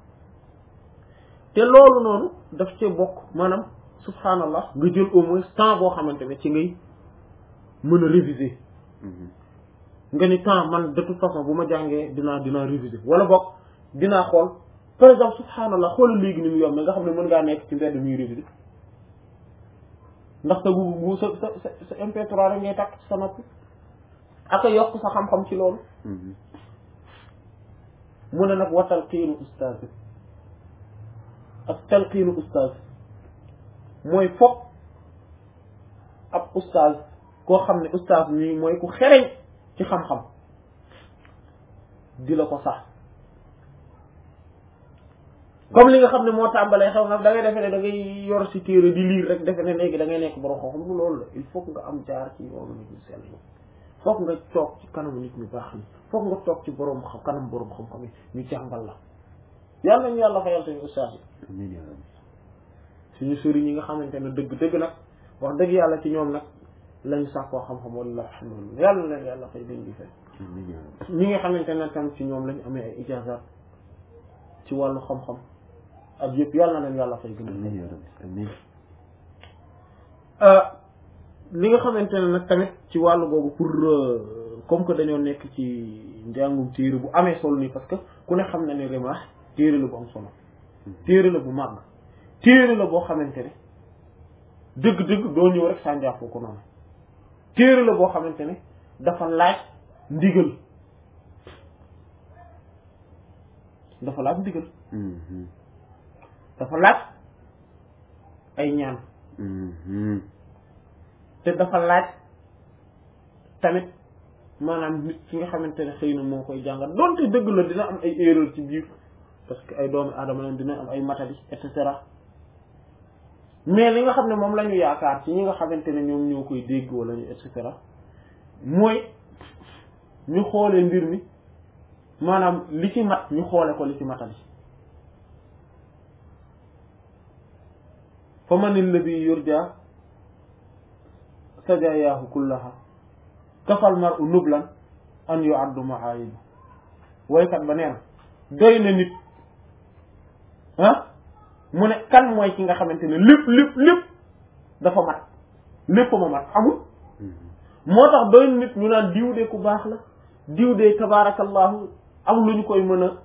te loolu noonu daf cee bokk maanaam subhanallah nga jël au moins temps boo xamante ne ci ngay mën a réviser nga ni temps man de toute façon bu ma jàngee dinaa dinaa réviser wala bokk dinaa xool par exemple subhanallah xoolal léegi ni mu yomb nga xam ne mën ngaa nekk ci mbedd muy réviser ndax sa gu gu sa sa sa sa MP3 rek ngay takk ci sa noppi ak a yokk sa xam-xam ci loolu mu ne nag watal xiinu ustaaz ak talqiinu ustaaz mooy foog ab ustaaz koo xam ne ustaaz nii mooy ku xereñ ci xam-xam di la ko sax comme li nga xam ne moo tàmbalee xew nag da ngay defe ne da ngay yor si téere di lire rek defe ne léegi da ngay nekk borom xam-xam lu loolu la il faut nga am jaar ci yoonu nit ñu sell yi foog nga toog ci kanamu nit ñu baax ni foog nga toog ci borom xam kanam borom xam-xam yi ñu jàngal la yàlla nañu yàlla fayal suñu ustaas yi amiin yaa rabbi suñu sëriñ ñi nga xamante ne dëgg dëgg nag wax dëgg yàlla ci ñoom nag lañu sàkkoo xam-xam wala alhamdulillah yàlla na leen yàlla fay dañ di fay amiin yaa rabbi ñi nga xamante ne tam ci ñoom lañu amee ay ijaazaat ci wàllu xam-xam ak yëpp yàlla na leen yàlla fay gën a amiin yaa rabbi amiin li nga xamante ne nag tamit ci wàllu googu pour comme que dañoo nekk ci njàngum téere bu amee solo nii parce que ku ne xam na ne Rimah téere la bu am solo téere la bu màgg téere la boo xamante ne dëgg-dëgg doo ñëw rek sànjaafoo ko noonu téere la boo xamante ne dafa laaj ndigal dafa laaj ndigal dafa laaj ay ñaan te dafa laaj tamit maanaam nit ki nga xamante ne xëy na moo koy jàngal donte dëgg la dina am ay erreur ci biir parce que ay doomi aadama leen dina am ay matadi et cetera mais li nga xam ne moom la ñu yaakaar ci ñi nga xamante ne ñoom ñoo koy dégg wala ñu et cetera mooy ñu xoolee mbir mi maanaam li ci mat ñu xoole ko li ci matadi fa man alladi yurja sajayaahu kullaha kafal mar u nublan an yu addu maayibu woykat ba nee na doy na nit ah mu ne kan mooy ki nga xamante ne lépp lépp lépp dafa mat lépp ma mat amul moo tax doy na nit ñu naan diw de ku baax la diw de tabaarakallahu am lu ñu koy mën a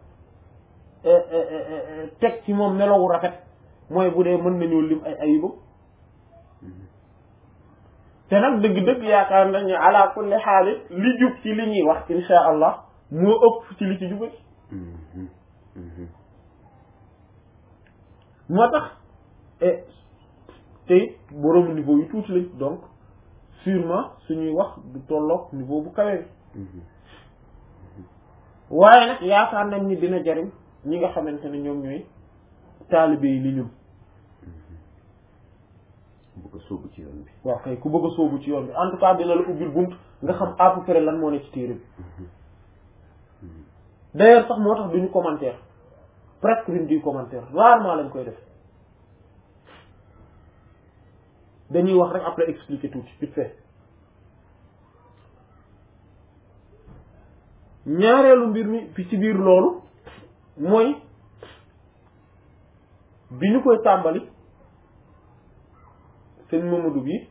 teg ci moom melowu rafet mooy bu dee mën nañoo lim ay ayibam te nag dëgg-dëgg yaakaar nañu ala kulli xaalis li jub ci li ñuy wax insha allah moo ëpp ci li ci jubati moo tax te it borom niveau yu tuuti lañ donc sûrement suñuy wax du tolloog niveau bu kawe bi waaye nag yaakaar nañ ni dina jariñ ñi nga xamante ne ñoom ñooy taalibe yi li ñun bëgg a sóobu ci yoon bi waaw kay ku bëgg a sóobu ci yoon bi en tout cas dina la ubbil bunt nga xam à peu près lan moo ne ci téere bi d'ailleurs sax moo tax duñu commentaire presque duñ di commentaire rarement lañ koy def dañuy wax rek après expliquer tuuti vite fait ñaareelu mbir mi fi ci biir loolu mooy bi ñu koy tàmbali sëñ Mamadou bi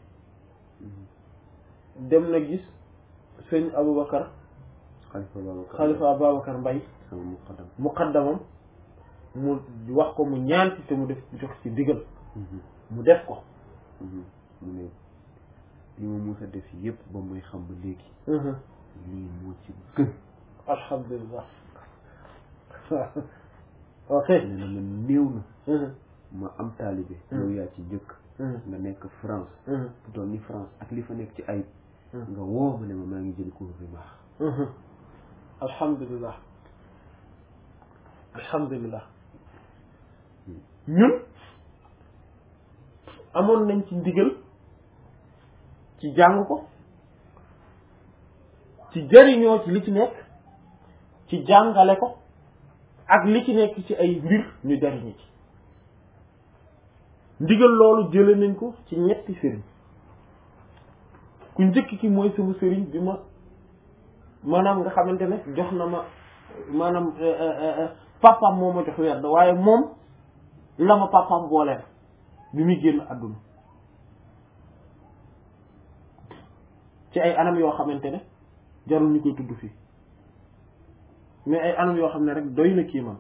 dem na gis sëñ Aboubacar xalifa Babacar xalifa Ababacar Mbay sama muqaddam muqaddamam mu wax ko mu ñaan ci te mu def jox ci digal mu def ko mu ne li ma musa def yépp ba muy xam ba léegi lii moo ci gën alhamdulilah ok nee na ma néew na ma am taalibe yow yaa ci njëkk nga nekk France bu doon ni France ak li fa nekk ci ayib nga woo ma ne ma maa ngi jël cours bi baax alhamdulilah alhamdulilah ñun amoon nañ ci ndigal ci jàng ko ci jëriñoo ci li ci nekk ci jàngale ko ak li ci nekk ci ay mbir ñu jëriñu ci ndigal loolu jële nañ ko ci ñetti sëriñ ku njëkk ki mooy sama sëriñ bi ma maanaam nga xamante ne jox na ma maanaam papaam moo ma jox werd waaye moom la ma papaam booleel bi muy génn àdduna ci ay anam yoo xamante ne jarul ñu koy tudd fii mais ay anam yoo xam ne rek doy na kii man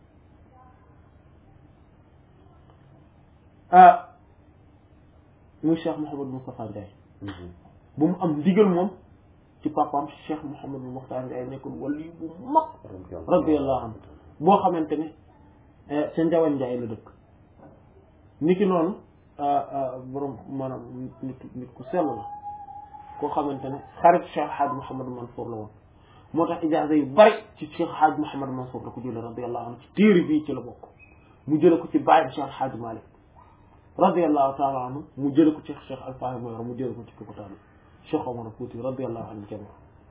ah muy Cheikh Mouhamadou Moustapha Ndiaye bu mu am ndigal moom ci papaam Cheikh Mouhamadou Moustapha Ndiaye nekkoon wali bu mag radiyallahu anhu boo xamante ne ca Njawan Ndiaye la dëkk niki noonu borom maanaam nit nit ku sell la koo xamante ne xarit Cheikh Hadj Mouhamadou Mansour la woon moo tax ijaaza yu bari ci Cheikh Hadj Mouhamadou Mansour la ko jële radiyallahu anhu ci téere bii ci la bokk mu jële ko ci bàyyam Cheikh Hadj Malick radiyallahu taala anhu mu jële ko ci Cheikh Alfaahi Mayoro mu jële ko ci Kukutaani Cheikh Omar Fouti radiyallahu anhu jami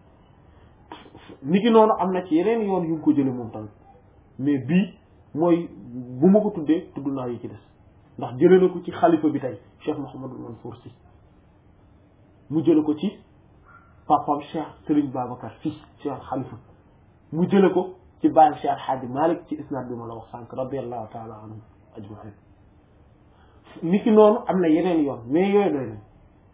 niki noonu am na ci yeneen yoon yu ngi ko jële moom tamit mais bii mooy bu ma ko tuddee tudd naa yi ci des ndax jële na ko ci xalifa bi tey Cheikh Mouhamadou Mansour Sy mu jële ko ci papam Cheikh Serigne Babacar Sy Cheikh xalifa mu jële ko ci bàyyam Cheikh Hadji Malick ci isnad bi ma la wax sànq radiyallahu taala anhum ajmain niki noonu am na yeneen yoon mais yooyu doy nañ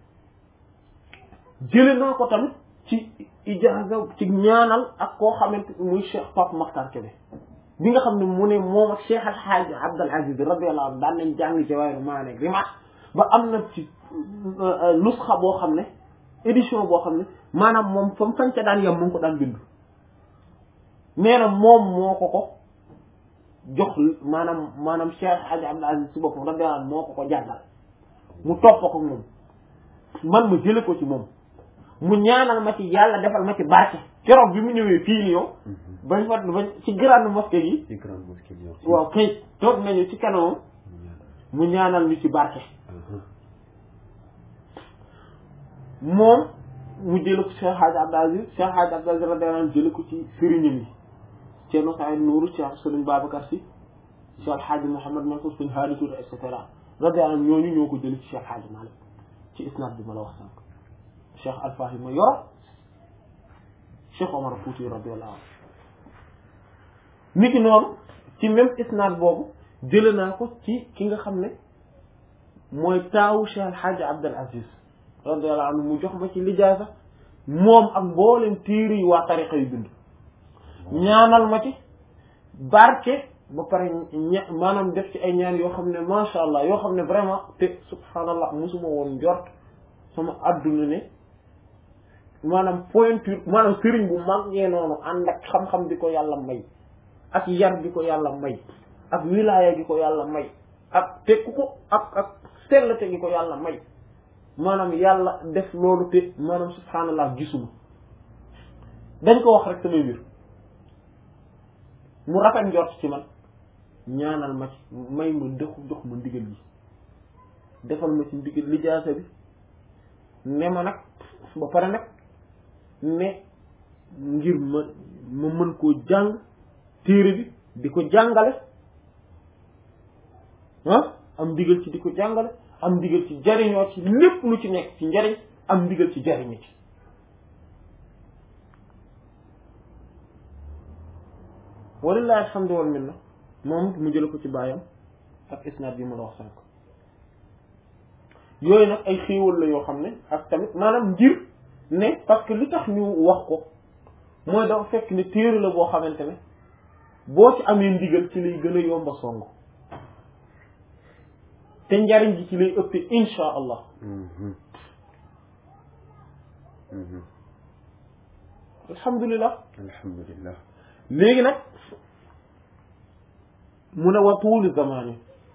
jële naa ko tamit ci ijaaza ci ñaanal ak koo xamante muy Cheikh Pape Makhtar Kébé bi nga xam ne mu ne moom ak Cheikh Al Hadj Abdul Aziz radiyallahu anhu daan nañ jàng Jawahir Maani Rima ba am na ci nusxa boo xam ne édition boo xam ne maanaam moom fa mu fañ ca daan yem mu ngi ko daan bind nee na moom moo ko ko jox maanaam maanaam Cheikh Hadj Abdul Aziz si boppam radiyallahu anhu moo ko ko jàngal mu topp ko moom man ma jële ko ci moom mu ñaanal ma ci yàlla defal ma ci barke keroog bi mu ñëwee fii Lyon bañ fa bañ ci grande mosquée yi ci grande mosquée Lyon waaw kay toog nañu ci kanamam mu ñaanal ñu ci barke moom mu jële ko Cheikh Hadj Abdou Aziz Cheikh Hadj Abdou Aziz radiyallahu anhu jële ko ci sëriñam yi Thierno Saïd Nourou Cheikh Sëriñ Babacar Sy Cheikh El Hadj Mouhamed Mansour Sëriñ Hadi Touré et cetera radiyallahu anhu ñooñu ñoo ko jële ci Cheikh Hadj Malick ci isnad bi ma la wax sànq Cheikh Alfaahi ma yor Cheikh Omar Fouti radiyallahu anhu niki noonu ci même isnad boobu jële naa ko ci ki nga xam ne mooy taawu Cheikh El Hadj Abdul Aziz radiyallahu anhu mu jox ma ci lijaasa moom ak mboolem tiir yi waa tariqa yu bind ñaanal ma ci barke ba pare ña maanaam def ci ay ñaan yoo xam ne macha allah yoo xam ne vraiment te subhanallah mosuma woon njort sama adduna ne maanaam pointure maanaam sëriñ bu mag ngee noonu ànd ak xam-xam bi ko yàlla may ak yar bi ko yàlla may ak wilaaya gi ko yàlla may ak te ku ko ak ak sellte gi ko yàlla may maanaam yàlla def loolu te maanaam subhanallah gisuma dañ ko wax rek samay mbir mu rafet njort ci man ñaanal ma ci may ma dëxu jox ma ndigal yi defal ma ci ndigal lijaasa bi ne ma nag ba pare nag ne ngir ma ma mën koo jàng téere bi di ko jàngale ah am ndigal ci di ko jàngale am ndigal ci jariñoo ci lépp lu ci nekk ci njariñ am ndigal ci jariñu ci walillahi alhamdu wal minna moom mu jële ko ci baayam ak isnaad bi ma la wax sànq yooyu nag ay xéewal la yoo xam ne ak tamit maanaam ngir ne parce que li tax ñu wax ko mooy dafa fekk ne téere la boo xamante ne boo ci amee ndigal ci lay gën a yomba song te njariñ gi ci lay ëppee insha allah alhamdulilah alhamdulilah léegi nag mu ne wa tuuli zamani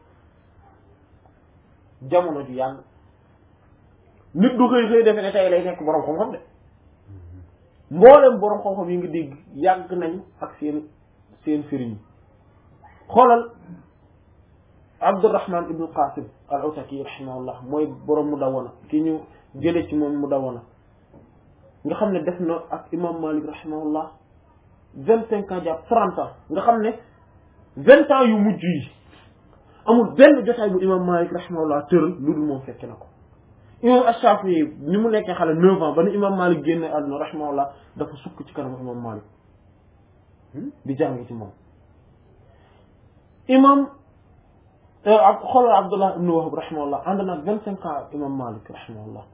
jamono ju yàgg nit du xëy xëy defe ne tey lay nekk boroom xam-xam de mboolem boroom xam-xam yi nga dégg yàgg nañ ak seen seen sëriñ xoolal Abdurrahman ibnu Qasim al Utaki rahimahullah mooy boroom mu dawana ki ñu jële ci moom mu dawana nga xam ne def na ak imam Malik rahimahullah vingt cinq ans jàpp trente ans nga xam ne vingt ans yu mujj yi amul benn jotaay bu imam Malik rahimahullah tëral lu dul moom fekke na ko imam Ash-Shafi'i ni mu nekkee xale neuf ans ba ni imam Malik génne àdduna rahimahullah dafa sukk ci kanamu imam Malik di jàng ci moom imam ak xoolal Abdullah ibn Wahab rahimahullah ànd na vingt cinq ans imam Malik rahimahullah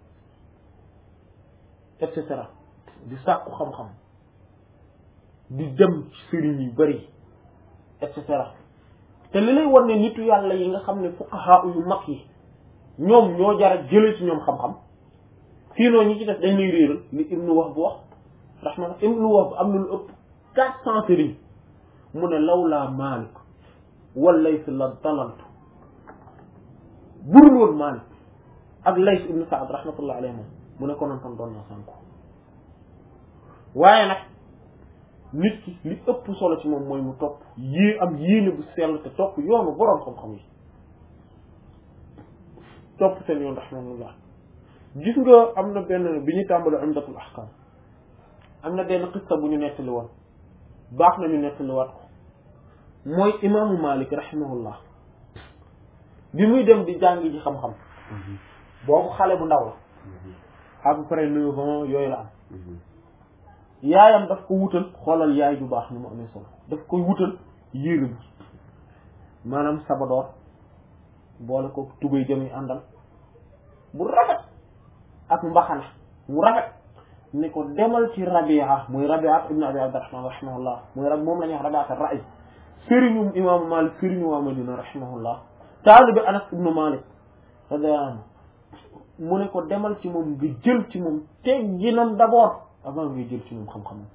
et cetera di sàkku xam-xam di dem ci sëriñ yu bari et cetera te li lay wan ne nitu yàlla yi nga xam ne fuqaha yu mag yi ñoom ñoo jara jële ci ñoom xam-xam sinon ñi ci def dañ lay réeral li ibnu Wahb bu wax rahma ibnu Wahb am na lu ëpp quatre cent sëriñ mu ne lawlaa Maalik wal Layth la dalaltu burul woon Maalik ak Layth ibnu Saad rahmatullah alayhi moom mu ne konoon tam doon na sànku waaye nag nit ki li ëpp solo ci moom mooy mu topp yée am yéene bu sell te topp yoonu boroom xam-xam yi topp seen yoon rahmatullah gis nga am na benn bi ñu tàmbali umdatul ahkam am na benn xista bu ñu nettali woon baax na ñu nettaliwaat ko mooy imaamu Malik rahimahullah bi muy dem di jàngi ji xam-xam boobu xale bu ndaw la à peu près neuf ans yooyu la am yaayam daf ko wutal xoolal yaay du baax ni mu amee solo daf koy wutal yére bi maanaam sabadoor boole ko tubéy jëm yi àndal bu rafet ak mbaxana mu rafet ne ko demal ci Rabia muy Rabia ibn Abi Abdurrahman rahimahullah muy rab moom la ñuy wax Rabia ar-Ra'i sëriñu imaamu Malik sëriñu waa Madina rahimahullah taalibi Anas ibnu Malik radiyallahu anhu mu ne ko demal ci moom nga jël ci moom tegginam d'abord avant ngay jël ci moom xam-xamam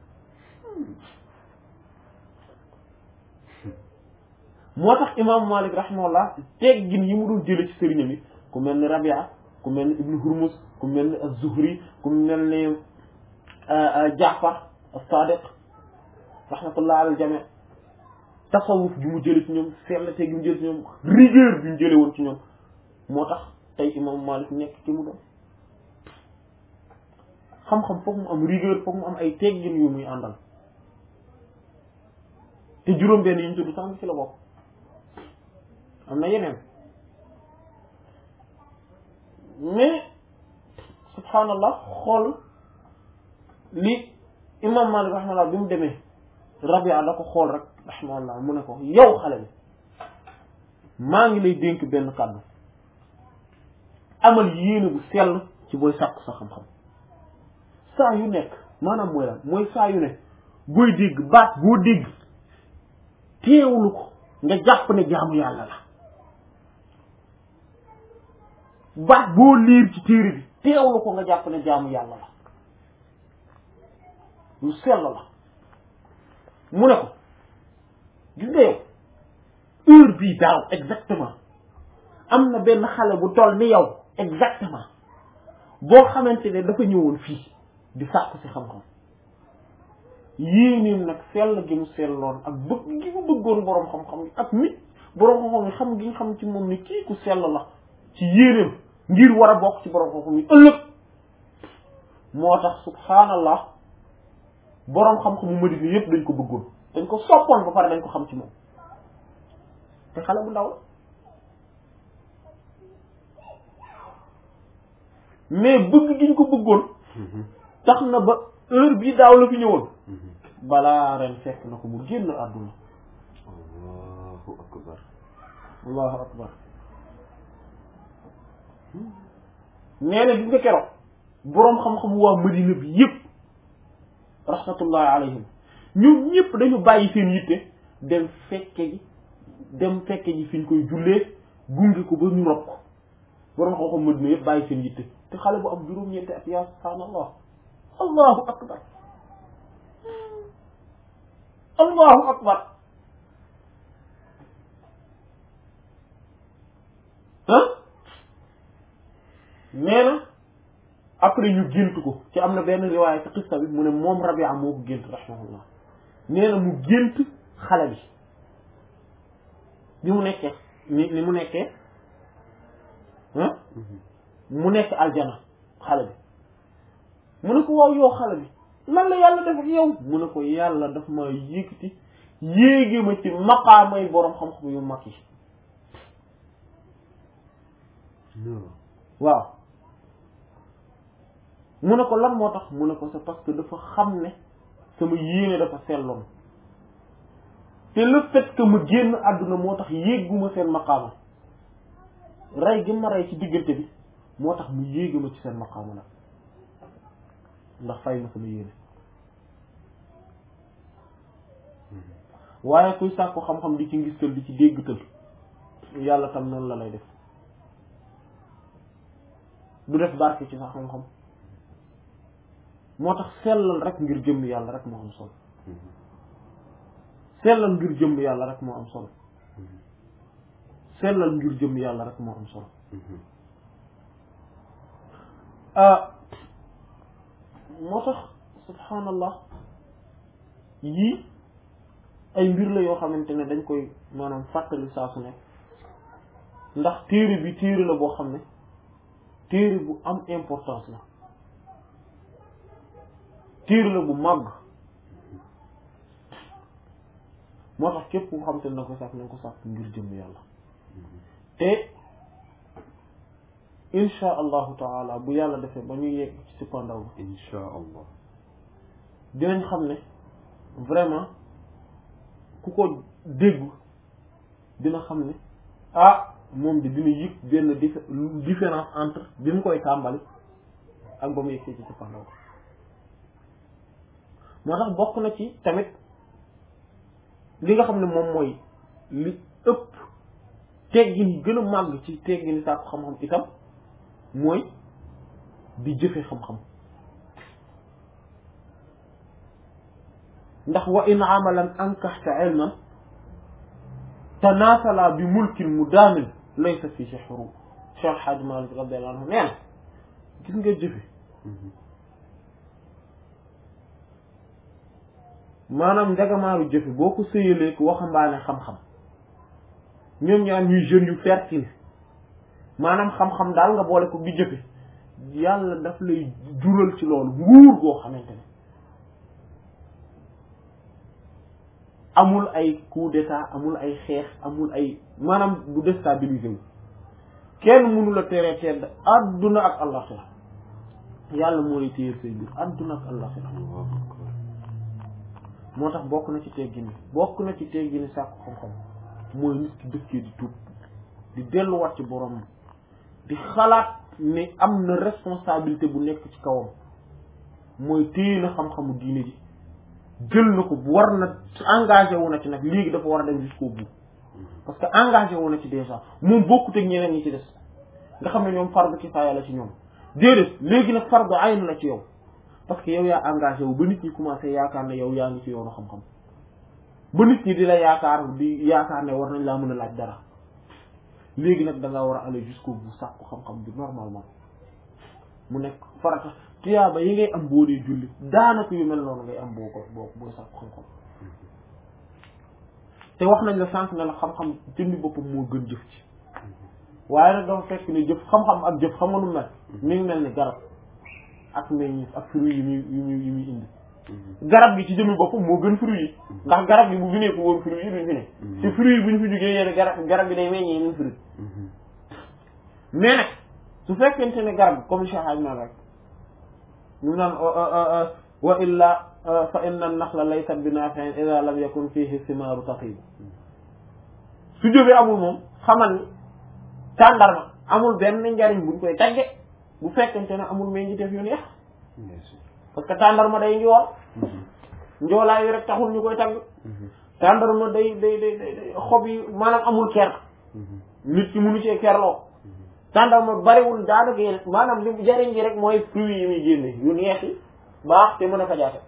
moo tax imaamu Malik rahimahullah teggin yi mu doon jële ci sëriñam yi ku mel ni Rabia ku mel ni Ibnu Hurmuz ku mel ni Az-Zuhri ku mel ni Jaafar as-Sadiq rahmatullah ala al-jami' tasawuf bi mu jële ci ñoom seetlatee gi mu jële ci ñoom rigueur bi mu jële woon ci ñoom moo tax tey imam Malik nekk ci mu doon xam-xam foog mu am rigueur foog mu am ay teggin yu muy àndal te juróom-benn yi ñu tudd sax ci la bokk am na yeneen mais subhanallah xool li imam Malik rahimahullah bi mu demee Rabia da ko xool rek rahimahullah mu ne ko yow xale bi maa ngi lay dénk benn kàddu amal yéene bu sell ci booy sàkku sa xam-xam saa yu nekk maanaam mooy lan mooy saa yu ne booy dégg baat boo dégg teewlu ko nga jàpp ne jaamu yàlla la baat boo liir ci téere bi teewlu ko nga jàpp ne jaamu yàlla la lu sell la mu ne ko gis nga yow heure bii daaw exactement am na benn xale bu toll ni yow exactement boo xamante ne dafa ñëwoon fii di sàkku ci xam-xam yéenéem nag sell gi mu selloon ak bëgg gi mu bëggoon boroom xam-xam yi ak nit boroom xam-xam yi xam gi nga xam ci moom ni kii ku sell la ci yéenéem ngir war a bokk ci boroom xam-xam yi ëllëg moo tax subhaanallah boroom xam-xamu Madina yépp dañ ko bëggoon dañ ko soppoon ba pare dañ ko xam ci moom te xale bu ndaw la mais bëgg gi ñu ko bëggoon tax na ba heure bii daaw la fi ñëwoon balaa ren fekk na ko mu génn àdduna allahu akbar allahu akbar nee na gis nga keroog boroom xam-xamu waa Madina bi yépp rahmatullahi alayhim ñoom ñëpp dañu bàyyi seen yitte dem fekke ji dem fekke ji fi ñu koy jullee gunge ko ba ñu rob ko boroom xam-xam Madina yëpp bàyyi seen yitte te xale bu am juróom-ñeenti at yaa subhaanallah allahu akbar allahu akbar ah nee na après ñu gént ko ci am na benn riwaaya ci xista bi mu ne moom Rabia moo ko gént rahimahullah nee na mu gént xale bi bi mu nekkee ni ni mu nekkee ah mu nekk aljana xale bi mu ne ko waaw yow xale bi lan la yàlla def ak yow mu ne ko yàlla daf ma yëkkati yéege ma ci maqaamay boroom xam-xam yu mag yi waaw mu ne ko lan moo tax mu ne ko c'est parce que dafa xam ne sama yéene dafa selloon te le fait que ma génn àdduna moo tax yéeguma seen maqaama rey gi ma rey ci diggante bi moo tax mu yéega ma ci seen maqaama nag ndax fay ma sama yéene waaye kuy sàkku xam-xam di ci ngistal di ci déggtal yàlla tam noonu la lay def du def barke ci sa xam-xam moo tax sellal rek ngir jëmm yàlla rek moo am solo sellal ngir jëmm yàlla rek moo am solo sellal ngir jëmm yàlla rek moo am solo ah moo tax subhanallah yii ay mbir la yoo xamante ne dañ koy maanaam fàttali saa su nekk ndax téere bi téere la boo xam ne téere bu am importance la téere la bu màgg moo tax képp ku xam te ne na ko sàkk na ko sàkk ngir jëm yàlla te insha allahu taala bu yàlla defee ba ñu yegg ci sippandaw bi insha allah dinañ xam ne vraiment ku ko dégg dina xam ne ah moom bi dina yëg benn dif- différence entre bi mu koy tàmbali ak ba mu yegg ci sippandaw moo tax bokk na ci tamit li nga xam ne moom mooy li ëpp teggin yi gën a màgg ci teggin yi sàkku xam-xam itam mooy di jëfe xam-xam ndax wa in amalan ankaxta ilman tanaasala bi mulkin mu daamin laysa fi sihru Cheikh Hadj Malick radiyallahu anhu nee na gis nga jëfe maanaam njagamaaru jëfe boo ko sëyalee ko waxambaane xam-xam ñoom ñaar ñuy jeunes yu fertile maanaam xam-xam daal nga boole ko di jëfe yàlla daf lay jural ci loolu nguur goo xamante ne amul ay coup d'état amul ay xeex amul ay maanaam bu déstabiliser wu kenn mënu la teree tedd adduna ak àllaxira yàlla moo lay téyel say biir adduna ak àllaxira moo tax bokk na ci teggini bokk na ci teggini sàkku xam-xam mooy nit ki dëkkee di tuub di delluwaat ci borom di xalaat ne am na responsabilité bu nekk ci kawam mooy téye na xam-xamu diine ji jël na ko war na engagé wu na ci nag léegi dafa war a dem jusqu'au bout parce que engagé wu na ci déjà moom bokkut ak ñeneen ñi ci des nga xam ne ñoom fardu kifaaya la ci ñoom déedéet léegi nag fardu ayn la ci yow parce que yow yaa engagé wu ba nit ñi commencé yaakaar ne yow yaa ngi ci yoonu xam-xam ba nit ñi di la yaakaar di yaakaar ne war nañ laa mën a laaj dara léegi nag da nga war a aller jusqu'au bout sàkku xam-xam bi normalement mu nekk farata tuyaaba yi ngay am boo dee julli daanaka yu mel noonu ngay am boo ko boo booy sàkku xam-xam te wax nañ la sànq ne la xam-xam jëmmi boppam moo gën jëf ci waaye nag dafa fekk ni jëf xam-xam ak jëf xam nga nu mel mi ngi mel ni garab ak meññeef ak fruit yi muy yi muy yi muy indi garab gi ci jëmmi boppam moo gën fruit yi ndax garab gi bu fi nekk woon fruit yi duñ fi ne te fruit yi bu ñu fi jógee yéen garab garab gi day meññee yeneen fruit mais nag su fekkente ne garab comme Cheikh Hadj Mal rek ñu naan wa illa fa inna an-nakhla laysat bi nafi'in idha lam yakun fihi thimaaru taqib su jógee amul moom xamal ni tàndarma amul benn njariñ buñ koy tagge bu fekkente ne amul meññiteef yu neex parce que tàndarma day njool njoolaay yi rek taxul ñu koy tagg tàndarma day day day day xob yi maanaam amul ker nit ki mënu cee kerloo tàndarma bariwul daanaka yéen maanaam li jariñ ji rek mooy fruits yi muy génne yu neex yi baax te mën a fajaate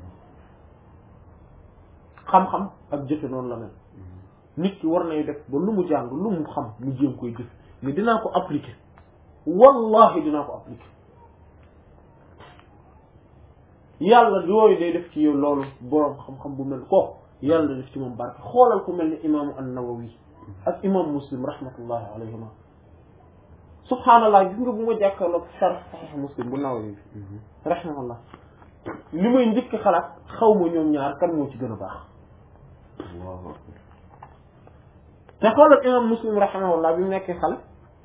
xam-xam ak jëfe noonu la mel nit ki war nay def ba lu mu jàng lu mu xam mu jéem koy jëf mais dinaa ko appliquer wallahi dinaa ko appliquer yàlla yooyu day def ci yow loolu boroom xam-xam bu mel ko yàlla def ci moom barke xoolal ku mel ni imaamu an-Nawawi ak imam Muslim rahmatullahi alayhima subhaanallah gis nga bu ma jàkkaarloog sharh sahih Muslim bu Nawawi rahimahullah li may njëkk xalaat xaw ma ñoom ñaar kan moo ci gën a baax te xoolal imam Muslim rahimahullah bi mu nekkee xale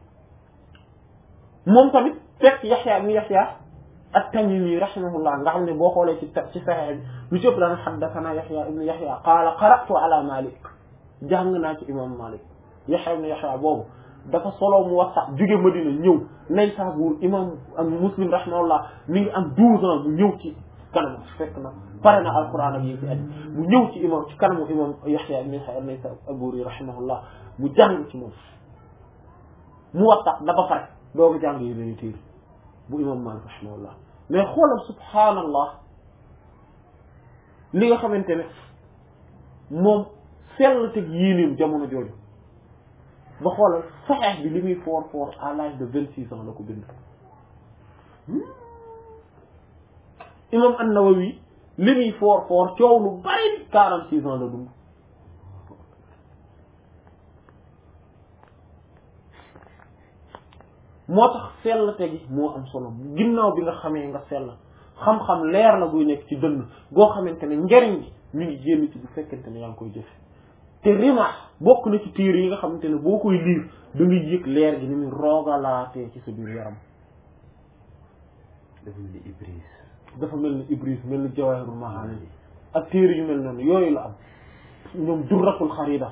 moom tamit fekk Yaxya ibn Yaxya at-Tamimi rahimahullah nga xam ne boo xoolee ci ci Sahih bi lu ci ëpp daan haddathana Yaxya ibn Yaxya qaala qara'tu ala Malik jàng naa ci imam Malik Yaxya ibn Yaxya boobu dafa solo mu wax sax jóge Madina ñëw nay Saabuur imam ak Muslim rahimahullah mi ngi am douze ans mu ñëw ci kanam fekk na pare na alquran ak yi ci aju mu ñëw ci imam ci kanamu imam Yaxya ibn Yaxya nay Saabuur rahimahullah mu jàng ci moom mu wax sax dafa pare dooga jàng yi lañu téer bu imam Malik rahimahullah mais xoolal subhaanallah li nga xamante ne moom sell teg yéenéem jamono jooju ba xoolal saxeex bi li muy foor foor à l'âge de vingt six ans la ko bind imam an-Nawawi li muy foor foor coow lu bari quarante six ans la dund moo tax sellte gi moo am solo ginnaaw bi nga xamee nga sell xam-xam leer la buy nekk ci dënn goo xamante ne njariñ gi mi ngi génn ci bu fekkente ne yaa ngi koy jëfe te rima bokk na ci téere yi nga xamante ne boo koy liir da ngay yëg leer gi ni muy roogalaatee ci sa biir yaram dafa mel ni Ibris dafa mel ni Ibris mel ni Jawahirul Maani ak téere yu mel noonu yooyu la am ñoom durratul xarida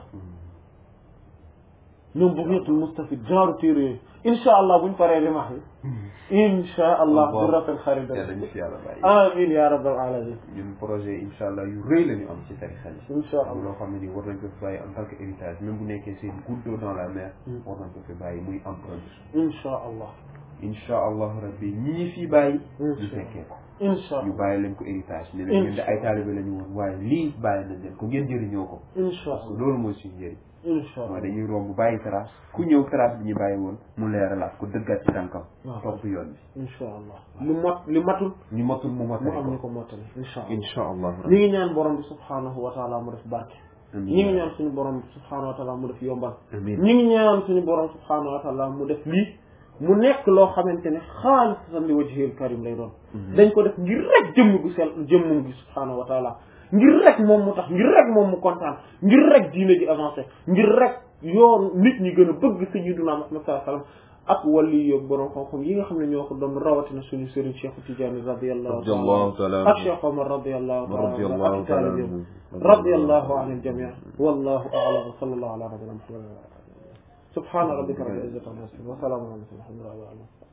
ñoom bugyatul mustafid genre téere yooyu insha allah buñ paree rimax yi insha allah durratul xarida yàlla ñu fi yàlla bàyyi amin ya rabbal alamin ñun projet insha allah yu rëy la ñu am ci tarixa yi insha allah loo xam ne ni war nañ ko fi bàyyi en tant que héritage même bu nekkee seen goutte d'eau dans la mer war nañ ko fi bàyyi muy empreinte insha allah insha allah rabbi ñii fi bàyyi ñu fekkee ko insha ñu allah bàyyi leen ko héritage ne leen ñun de ay taalibe la ñu woon waaye lii bàyyi nañ leen ko ngeen jëriñoo ko insha parce que allah loolu mooy suñu njëriñ insha mooy allah dañuy romb bàyyi trace ku ñëw trace bi ñu bàyyi woon mu leeralaat ko dëggaat ci tànkam waaw. topp yoon insha allah li mot li matul bi ñu matul mu mu matali am ñu ko ko mottali insha allah insha allah ñi ngi ñaan borom bi subhanahu wa taala mu def barke amiin ñi ngi ñaan suñu borom bi subhanahu wa taala mu def yombal amiin ñi ngi ñaan suñu borom subhanahu wa taala mu def lii mu nekk loo xamante ne xaalisatan li wajhil karim lay doon dañ ko def ngir rek jëmm gu sell jëmmum gi subhanahu wa taala ngir rek moom mu tax ngir rek moom mu kontaan ngir rek diine ji avancé ngir rek yoon nit ñi gën a bëgg sayyiduna Muhammad sallallahu alayhi wasallam ak wàllu yoog borom xam-xam yi nga xam ne ñoo ko doon rawatina suñu sëriñ Cheikh Tidiane radiyallahu radiyallahu taala taala ak Cheikh Omar radiyallahu taala radiyallahu ak taala taalibeem radiyallahu anil jami' wallahu a'lam wa sallallahu ala nabiyyina Muhammad subhana rabbika rabbil izzati amma yasifun wa salamun ala al mursalin walhamdulillahi rabbil alamin